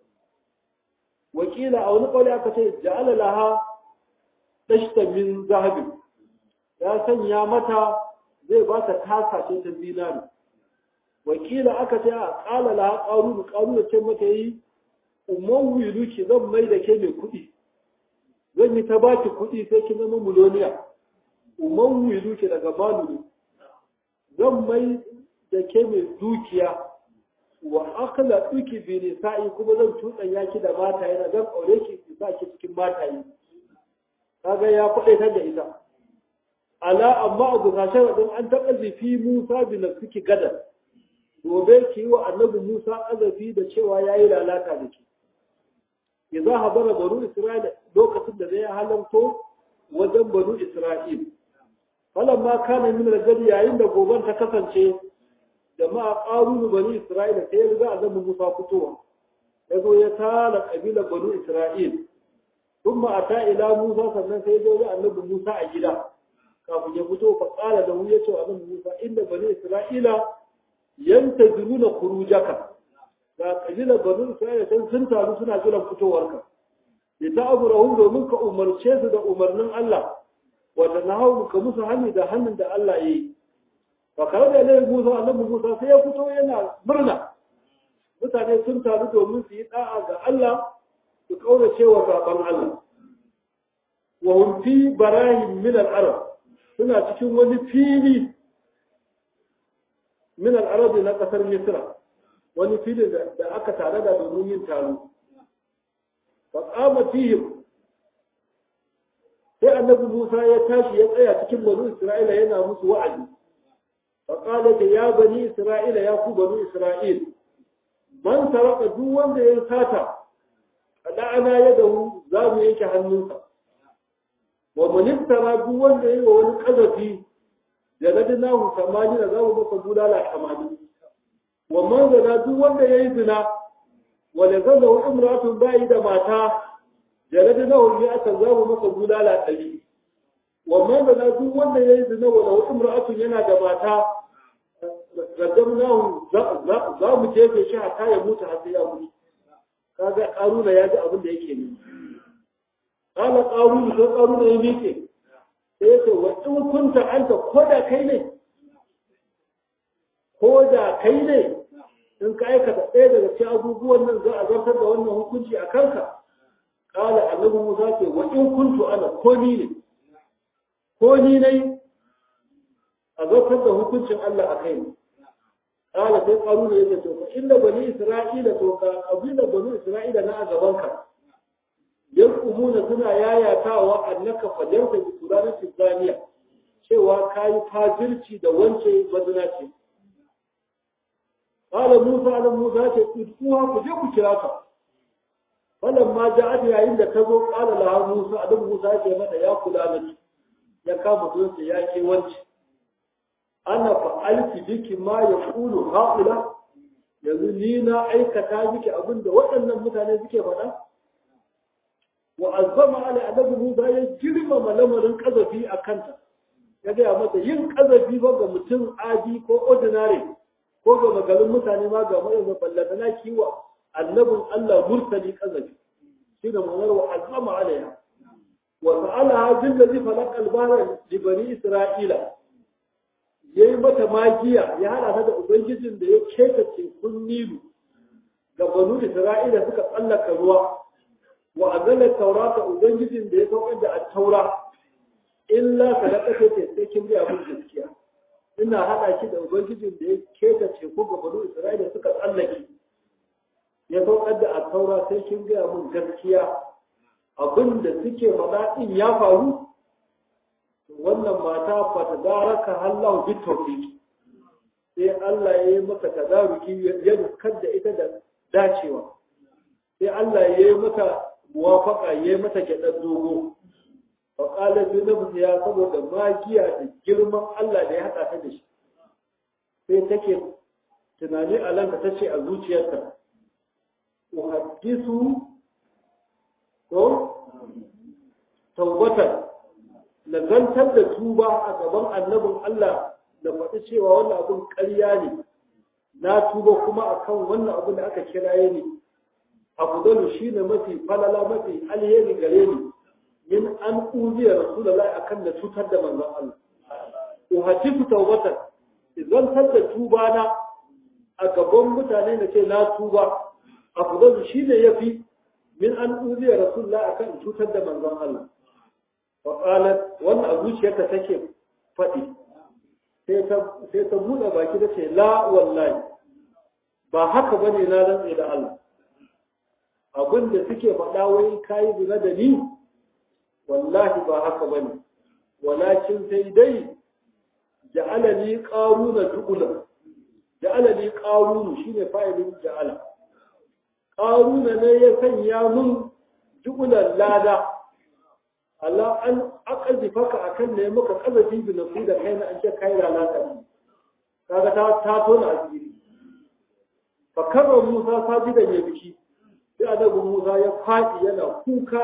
wakila a wani ƙauli aka ce ja'ala laha dashta min zahabi ya sanya mata zai ba ta tasa ce ta dinari wakila aka ce a ƙala laha ƙarunu ƙarunu ce mata yi umar ki zan mai da ke mai kuɗi zan yi ta baki kuɗi sai ki zama miloniya umar ki daga malulu zan mai da ke mai dukiya wa akala duki bi nisa'i kuma zan tutsan yaki da mata yana zan aure ki ki sa ki cikin mata yi kaga ya faɗe ta da ita ala amma abu na sharadin an taɓa zifi Musa bi nafsiki gadar gobe ki yi wa annabi Musa azafi da cewa yayi lalata da ki idza habara banu Isra'ila lokacin da zai halarto wajen banu Isra'il falamma kana min rajali yayin da goban ta kasance jama'a ƙarunu bani Isra'ila sai ya riga azabin Musa fitowa ya zo ya tara ƙabilar bani Isra'il sun ma a ila Musa sannan sai ya zo ya annabi Musa a gida kafin ya fito fa ƙala da ya ce wa annabi Musa inda bani Isra'ila yanta zuruna kurujaka ga ƙabilar bani Isra'ila can sun taru suna jiran fitowarka ya ta abu rahu domin ka umarce su da umarnin Allah wata na hau ka musu hannu da hannun da Allah ya yi fakar da ilai musa annabi musa sai ya fito yana murna mutane sun taru domin su yi da'a ga Allah su kaura cewa zaben Allah wa hum fi barahim min al-arab suna cikin wani fili min al-arab na kasar misra wani fili da aka tare da domin yin taro fa qama fihim sai annabi musa ya tashi ya tsaya cikin banu isra'ila yana musu wa'azi فقالت يا بني إسرائيل يا كو بني إسرائيل من سرق دو wanda ya sata ana yadahu za mu yanke hannunsa wa man iftara duk wanda yayi wa wani kazafi da ladinahu samani da za mu masa bulala kamani wa man zana duk wanda yayi zina wa la zallahu imratun ba'i da mata da ladinahu ya aka za mu masa bulala ɗari wa man zana duk wanda yayi zina wa lahu imra'atun yana da mata qaddamnahu za mu jefe shi hatta ya mutu har sai ya mutu kaga karuna ya ji abin da yake ne kala karuna sai karuna ya miƙe sai ya ce wa in kunta anta ko da kai ne ko da kai ne in ka aikata ɗaya daga cikin abubuwan nan za a zartar da wannan hukunci a kanka kala annabi musa ce wa in kuntu ana ko ni ne ko ni ne a zartar da hukuncin Allah a kai ne kala sai karuna ya ce to fa inda bani isra'ila to ka abinda bani isra'ila na a gabanka yankumuna suna yayatawa annaka fajarta bi turanin zaniya cewa kayi fajirci da wance mazina ce qala musa ala musa ce kuwa ku je ku kira ta falan ma ja'at yayin da ta zo qala la musa adam musa ce mata ya kula da ya kama zuwa ya ke wance ana fa'alti biki ma yaqulu haula yanzu ni na aikata miki abinda waɗannan mutane suke faɗa wa azama ala annabi Musa ya girmama lamarin kazafi a kanta ya gaya mata yin kazafi ba ga mutum adi ko ordinary ko ga magalin mutane ma ga mai ballata na kiwa annabin Allah mursali kazafi shi da ma'anar wa azama alaiha wa sa'alaha bil ladhi falaqa al-bahra li bani isra'ila yayi mata magiya ya hada ta da ubangijin da ya keta tekun nilu ga banu isra'ila suka tsallaka ruwa wa azala taurata ubangijin da ya saukar da at-taura illa sadaqata ce sai kin ga abin gaskiya ina hada ki da ubangijin da ya keta teku ga banu isra'ila suka tsallake ya saukar da at-taura sai kin ga abin gaskiya abin da suke faɗa din ya faru wannan mata fa tadaraka hallahu bi tawfiq sai Allah ya yi maka tadaruki ya dukkan da ita da dacewa sai Allah ya yi mata muwafaka ya yi mata gyaɗar dogo fa qala bi ya saboda magiya da girman Allah da ya haɗa ta da shi sai take tunani a lanka tace a zuciyarta uhaddisu ko tawbatan na zantar da tuba a gaban annabin Allah da faɗi cewa wannan abin ƙarya ne na tuba kuma akan wannan abin da aka kiraye ni afdalu shine mafi falala mafi alheri gare ni min an uziya rasulullahi akan da cutar da manzon Allah uhatifu tawbatan idan da tuba na a gaban mutane na ce na tuba afdalu shine yafi min an uziya rasulullahi akan cutar da manzon Allah wa qalat wannan a zuciyarta take faɗi sai ta sai ta buɗe baki da ce la wallahi ba haka bane na rantsa da Allah abin da suke faɗa wai kayi zina da ni wallahi ba haka bane walakin sai dai ja'alani qaruna tuqula ja'alani qarunu shine fa'ilin ja'ala qaruna ne ya sanya mun tuqulan lada Allah an aqazi faka akan ne maka kazafi bi nafi da kai na an ce kai lalata kaga ta ta tona asiri fa karra Musa sajidan ya biki sai annabi Musa ya faɗi yana kuka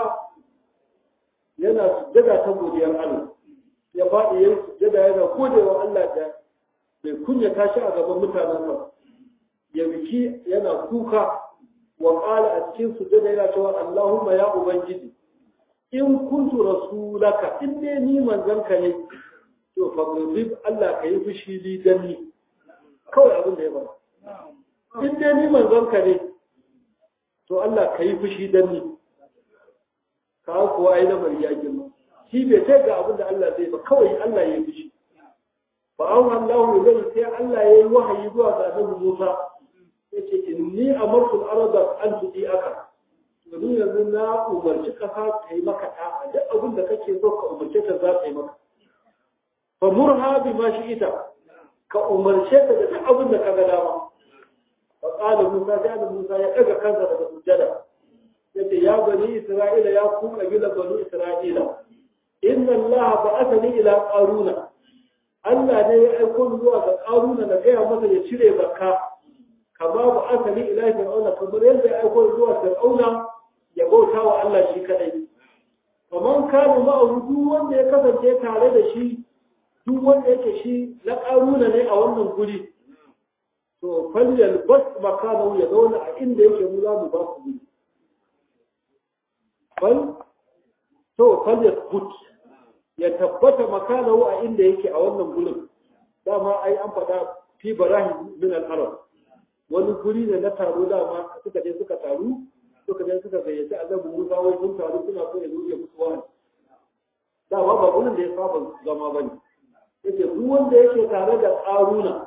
yana sujjada ta godiyar Allah ya faɗi ya sujjada yana godewa Allah da bai kunya tashi a gaban mutanen sa ya biki yana kuka wa qala a cikin sujjada yana cewa Allahumma ya ubangiji in kuntu rasulaka in ne ni manzanka ne to fa Allah ka yi fushi li dan ni kawai abin da ya bada in ne ni manzanka ne to Allah ka yi fushi dan ni ka kuwa ai lamari ya girma shi bai ce ga abin da Allah zai ba kawai Allah ya yi fushi fa an Allah zai sai Allah ya yi wahayi zuwa ga Annabi Musa yace inni amartu al-arda an tudi aka domin yanzu na umarci kasa ta yi maka ta duk abin da kake so ka umarce ta za ta yi maka fa murha bi ma shi ita ka umarce ta da duk abin da ka ga dama فقال موسى جاء موسى يقرأ كذا daga sujjada yace ya bani isra'ila ya ku kabila bani isra'ila inna allaha ba'athani ila qaruna Allah ne ya aiko ni zuwa ga qaruna na gaya masa ya cire zakka kama ba'athani ila fir'auna kamar yadda ya aiko ni zuwa fir'auna ya bauta wa Allah shi kadai kaman kana ma'ahu duk wanda ya kasance tare da shi duk wanda yake shi na qaruna ne a wannan guri to falyal bas makanahu ya zauna a inda yake mu za mu ba ku guri bal to falyal but ya tabbata makanahu a inda yake a wannan gurin dama ai an faɗa fi barahim min al-arab wani guri ne na taro dama suka je suka taru suka je suka gayyaci annabi Musa wai sun taru suna so ya zo ya musu wani dama ba gurin da ya saba zama bane yace duk wanda yake tare da ƙaruna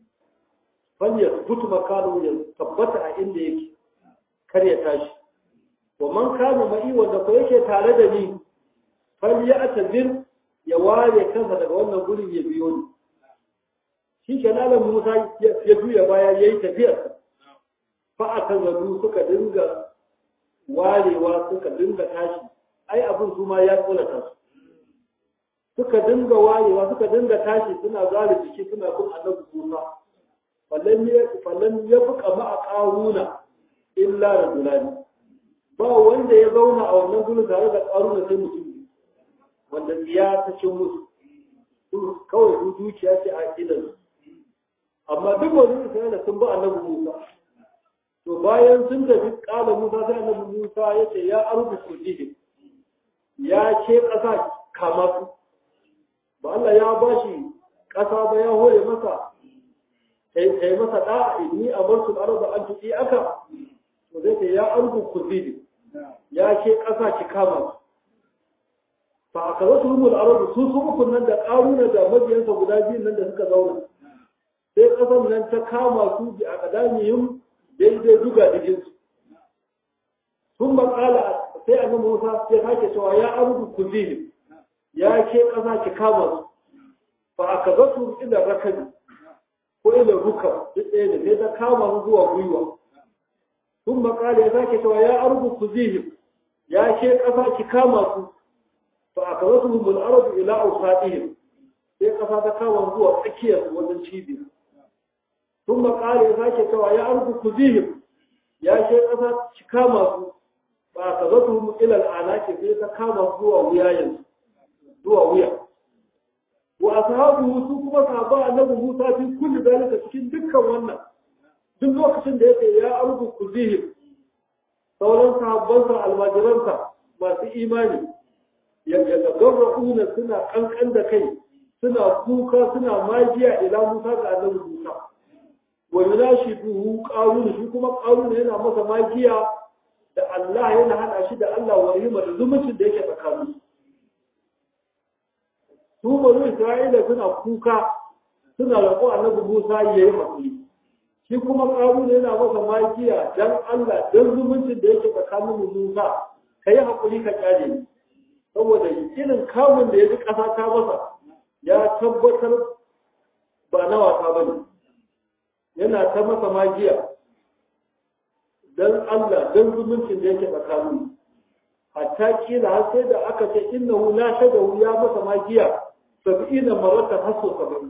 fanyar butu makano ya tabbata a inda yake kar ya tashi wa man kana ma'i wanda ko yake tare da ni fal ya atazir ya ware kansa daga wannan gurin ya biyo ni shi ke nalan Musa ya juya baya yayi tafiyar fa atazaru suka dinga warewa suka dinga tashi ai abin su ma ya tsolata su suka dinga warewa suka dinga tashi suna zare jiki suna bin annabi Musa fallan ya fi kama a ƙaruna illa da zulani ba wanda ya zauna a wannan gudu tare da ƙaruna sai mutum wanda tsiya ta cin musu kawai su dukiya ce a idan amma duk wani isra'ila sun ba annabi musa to bayan sun tafi ƙala musa sai annabi musa ya ce ya arzu kurdihi ya ce ƙasa kama su ba Allah ya ba shi ƙasa ba ya hore masa kai masa da'a inni amartu al-arda an tuti aka to zai ce ya arzu kuzidi ya ce kasa ki kama fa akawatu humul ardu su su uku nan da karuna da mabiyansa guda biyu nan da suka zauna sai kasan nan ta kama su bi akadamiyum daidai duga digin su sun makala sai annabi Musa ya sake cewa ya arzu kuzidi ya ce kasa ki kama su fa akawatu ila rakabi ko ila ruka duk ɗaya da sai ta kama su zuwa gwiwa sun makala ya sake cewa ya arzu ku zihim ya ce ƙasa ki kama su fa a kaza su mul arabu ila ausatihim sai ƙasa ta kama zuwa tsakiyar wajen cibiya sun makala ya sake cewa ya arzu ku zihim ya ce ƙasa ki kama su fa a kaza su mul ila al'anaki sai ta kama zuwa wuyayen zuwa wuya wa ashabu su kuma sahaba annabi Musa fi kulli zalika cikin dukkan wannan duk lokacin da yake ya arzu kuzihim sauran sahabbansa almajiransa masu imani ya gagarra'una suna kankan da kai suna kuka suna magiya ila Musa ga annabi Musa wa yunashiduhu qarun shi kuma qarun yana masa magiya da Allah yana hada shi da Allah wa yima da zumuncin da yake tsakanin su banu Isra'ila suna kuka suna roƙo annabi Musa yayi hakuri shi kuma qarun yana masa magiya dan Allah dan zumuncin da yake tsakanin Musa kai hakuri ka kyale ni saboda irin kamun da ya ji ƙasa ta masa ya tabbatar ba na wasa ba ne yana ta masa magiya don Allah don zumuncin da yake tsakanin hatta kila har sai da aka ce innahu la shadahu ya masa magiya sab'ina maratan hasso sab'in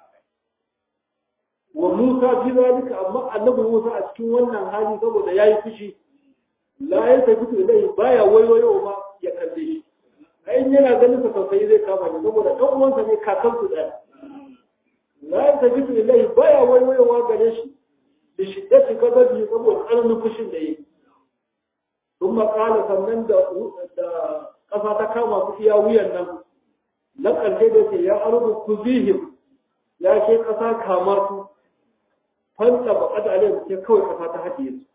wa Musa fi zalika amma annabi Musa a cikin wannan hali saboda yayi fushi la ya tafi ilai baya wayoyo ma ya kalle shi ai yana ganin sa tausayi zai kama ni saboda dan uwansa ne kakan su daya la ya tafi ilai baya wayoyowa gare shi da shiddati gadabi saboda tsananin fushin da yake ثم قال sannan da da kafa ta kama su iya wuyan nan na ƙarshe da ce ya arzu kuzihim ya ke ƙasa kamar su fanta ba kada alayhi sai kawai ƙasa ta haɗiye su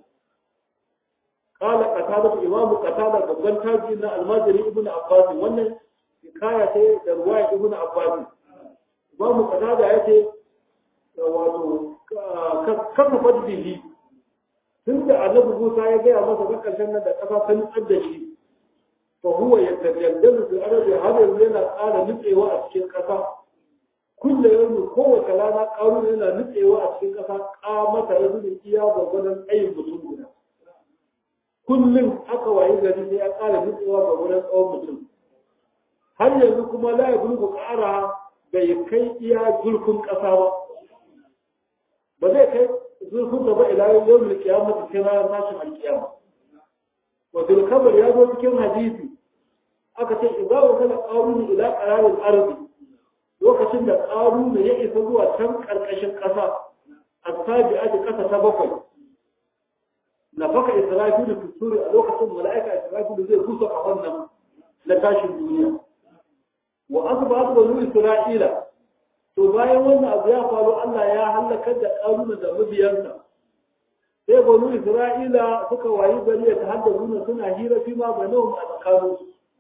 قال قتادة إمام قتادة babban taji na almajiri ibn Abbas wannan hikaya ce da ruwaya ibn Abbas Imam Qatada yace wato kafa bihi tunda Annabi Musa ya gaya masa ga karshen nan da kafa ta nutsar da shi fa huwa yatajaddalu fi ardi hada yana ƙara nutsewa a cikin ƙasa kulle yau kowace rana ƙaru yana nutsewa a cikin ƙasa ƙamata ya zuba iya gwagwadon tsayin mutum guda kullum aka wayi gari sai ya ƙara nutsewa ga wurin tsawon mutum har yanzu kuma la ya bulgu ƙara bai kai iya zurfin ƙasa ba ba zai kai zurfin da ba ila yau da kiyama ta kai ranar tashin alkiyama wa zulkabar ya zo cikin hadisi aka ce idza wa kana qarun ila qararin ardi lokacin da qarun ya isa zuwa can karkashin ƙasa asabi'ati ƙasa ta bakwai nafaka israfilu fi suri a lokacin mala'ika israfilu zai kusa a wannan na tashin duniya wa asba banu isra'ila to bayan wannan abu ya faru Allah ya halakar da karuna da mabiyansa sai banu isra'ila suka wayi gari ta hadda nuna suna hira fi ma banahum a tsakanin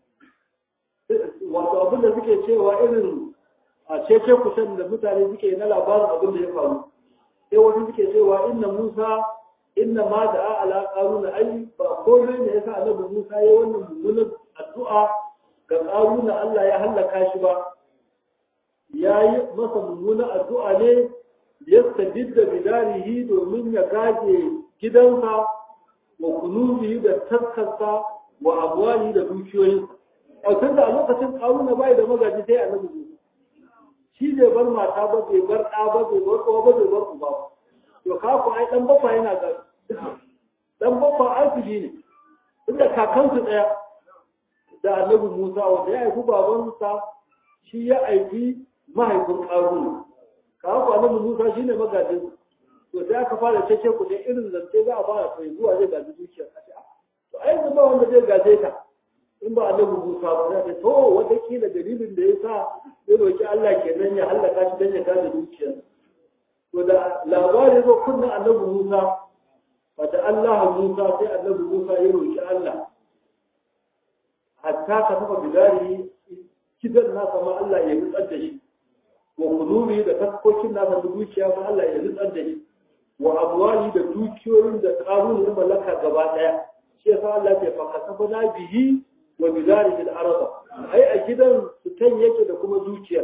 wato abin da suke cewa irin a cece kusan da mutane suke na labarin abin da ya faru sai wasu suke cewa inna musa inna ma da ala qaruna ai ba komai ne yasa annabi Musa yayi wannan mummunan addu'a ga qaruna Allah ya halaka shi ba yayi masa mummunan addu'a ne yastajidda bidarihi domin ya gaje gidansa wa kunubihi da taskarsa wa abwali da dukiyoyinsa a tunda a lokacin qaruna bai da magaji sai annabi Musa shi bai bar mata ba bai bar ɗa ba bai bar kowa ba bai bar uba ba to ka ku ai dan bafa yana ga dan bafa arziki ne inda kakansu daya da annabi Musa wanda ya haifi babansa shi ya aiki mahaifin Qarun ka ku annabi Musa shine magajin to sai aka fara cece ku dai irin zance za a fara sai zuwa zai gaji zuciya to ai yanzu ba wanda zai gaje ta in ba annabi Musa ba sai to wata kila dalilin da yasa zai roki Allah kenan ya halaka shi dan ya gaje zuciyarsa to da labari zo kunna annabi Musa wata Allah Musa sai annabi Musa ya roki Allah hatta ka tafa bidari kidan nasa ma Allah ya nutsar da shi wa kunubi da taskokin nasa da dukiya ma Allah ya nutsar da shi wa amwali da dukiyoyin da karun da mallaka gaba daya shi yasa Allah ya fa kasabana bihi wa bidari al arda ai a gidan su kan yake da kuma dukiya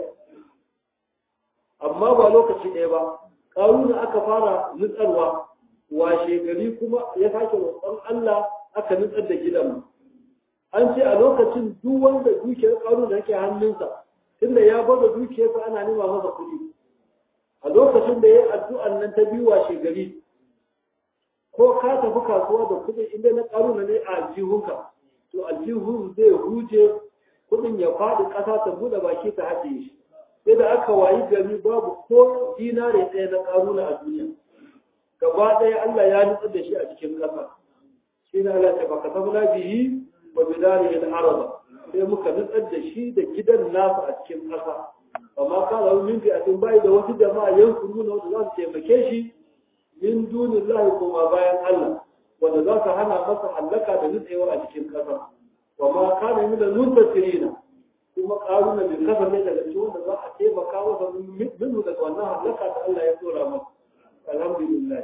amma ba lokaci ɗaya ba ƙaruna aka fara nutsarwa washe gari kuma ya sake roƙon Allah aka nutsar da gidan an ce a lokacin duk wanda dukiyar ƙaruna da yake hannunsa tunda ya bada dukiyarsa ana nema masa kuɗi a lokacin da ya yi addu'an nan ta biyu washe gari ko ka tafi kasuwa da kuɗi inda na ƙaruna ne a aljihunka to aljihun zai huje kuɗin ya faɗi ƙasa ta buɗe baki ta haɗe shi sai da aka wayi gari babu ko dinare ɗaya na ƙaruna a duniya gaba ɗaya Allah ya nutsar da shi a cikin ƙasa shi ne Allah ta baka sabna bihi wa bidarihi al-araba sai muka nutsar da shi da gidan nasa a cikin ƙasa amma ka lahu min fi'atin bai da wasu jama'a yansuruna wanda za su taimake shi min dunillahi kuma bayan Allah wanda za su hana masa hallaka da nutsewa a cikin ƙasa wa ma kana min al-muntasirina kuma ƙaruna bai kasance daga cikin wanda za a taimaka masa minhu daga wannan hallaka da Allah ya tsora masa alhamdulillah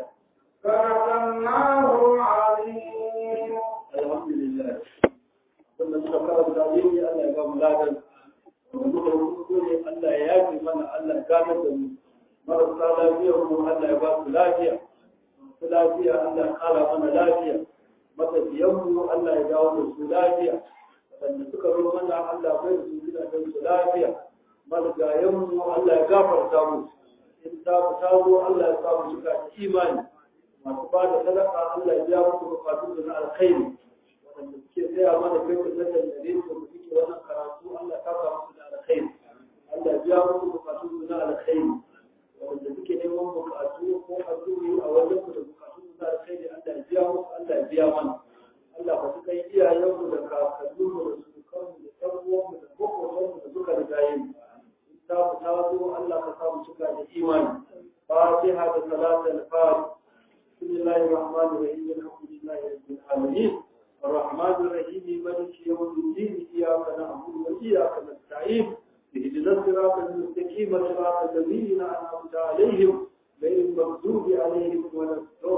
صدق الله العظيم alhamdulillah wannan suka karanta yin Allah ya ba mu ladan wanda muka rubuto ne Allah ya yafe mana Allah ya gane da mu marasa lafiya mu Allah ya ba su lafiya su lafiya Allah ya kara mana lafiya matafiyan mu Allah ya dawo da su lafiya wanda suka zo mana Allah bai da su gidajen su lafiya marigayen mu Allah ya gafarta mu in ta ku ta zo Allah ya samu suka da imani masu ba da sadaka Allah ya biya musu bukatun da na alkhairi wanda suke tsaya mana kai da na dangane da mu suke wannan karatu Allah ya kafa musu da alkhairi Allah ya biya musu bukatun da na alkhairi wanda suke neman bukatu ko addu'o'i a wajen ku da bukatun da na alkhairi Allah ya biya musu Allah ya biya mana Allah ka suka yi iyayenmu da kakanninmu da sukanmu da ɗan uwanmu da maƙotanmu da suka riga yin ta mu ta zo Allah ka samu cika da imani fatiha da salatul fatiha بسم الله الرحمن الرحيم الحمد لله رب العالمين الرحمن الرحيم مالك يوم الدين اياك نعبد واياك نستعين اهدنا الصراط المستقيم صراط الذين انعمت عليهم غير المغضوب عليهم ولا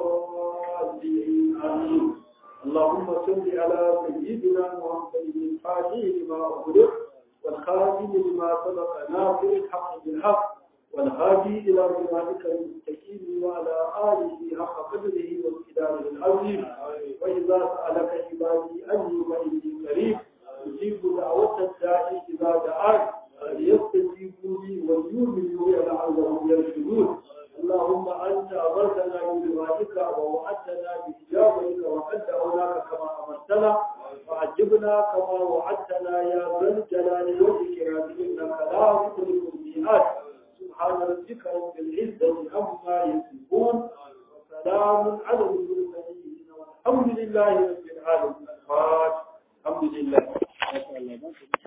الضالين امين اللهم صل على سيدنا محمد الفاتح لما اغلق والخاتم لما سبق ناصر الحق بالحق والهادي إلى صراطك المستقيم وعلى آله حق قدره وامتداره العظيم وإذا سألك عبادي أني فإني قريب أجيب دعوة الداعي إذا دعاك فليستجيبوا لي وليؤمنوا بي لعلهم يرشدون اللهم أنت أمرتنا بدعائك ووعدتنا بإجابتك وقد دعوناك كما أمرتنا فعجبنا كما وعدتنا يا ذا الجلال والإكرام إنك لا تخلف الميعاد سبحان ربك رب العزة عما يصفون وسلام على المرسلين والحمد لله رب العالمين الفاتح الحمد لله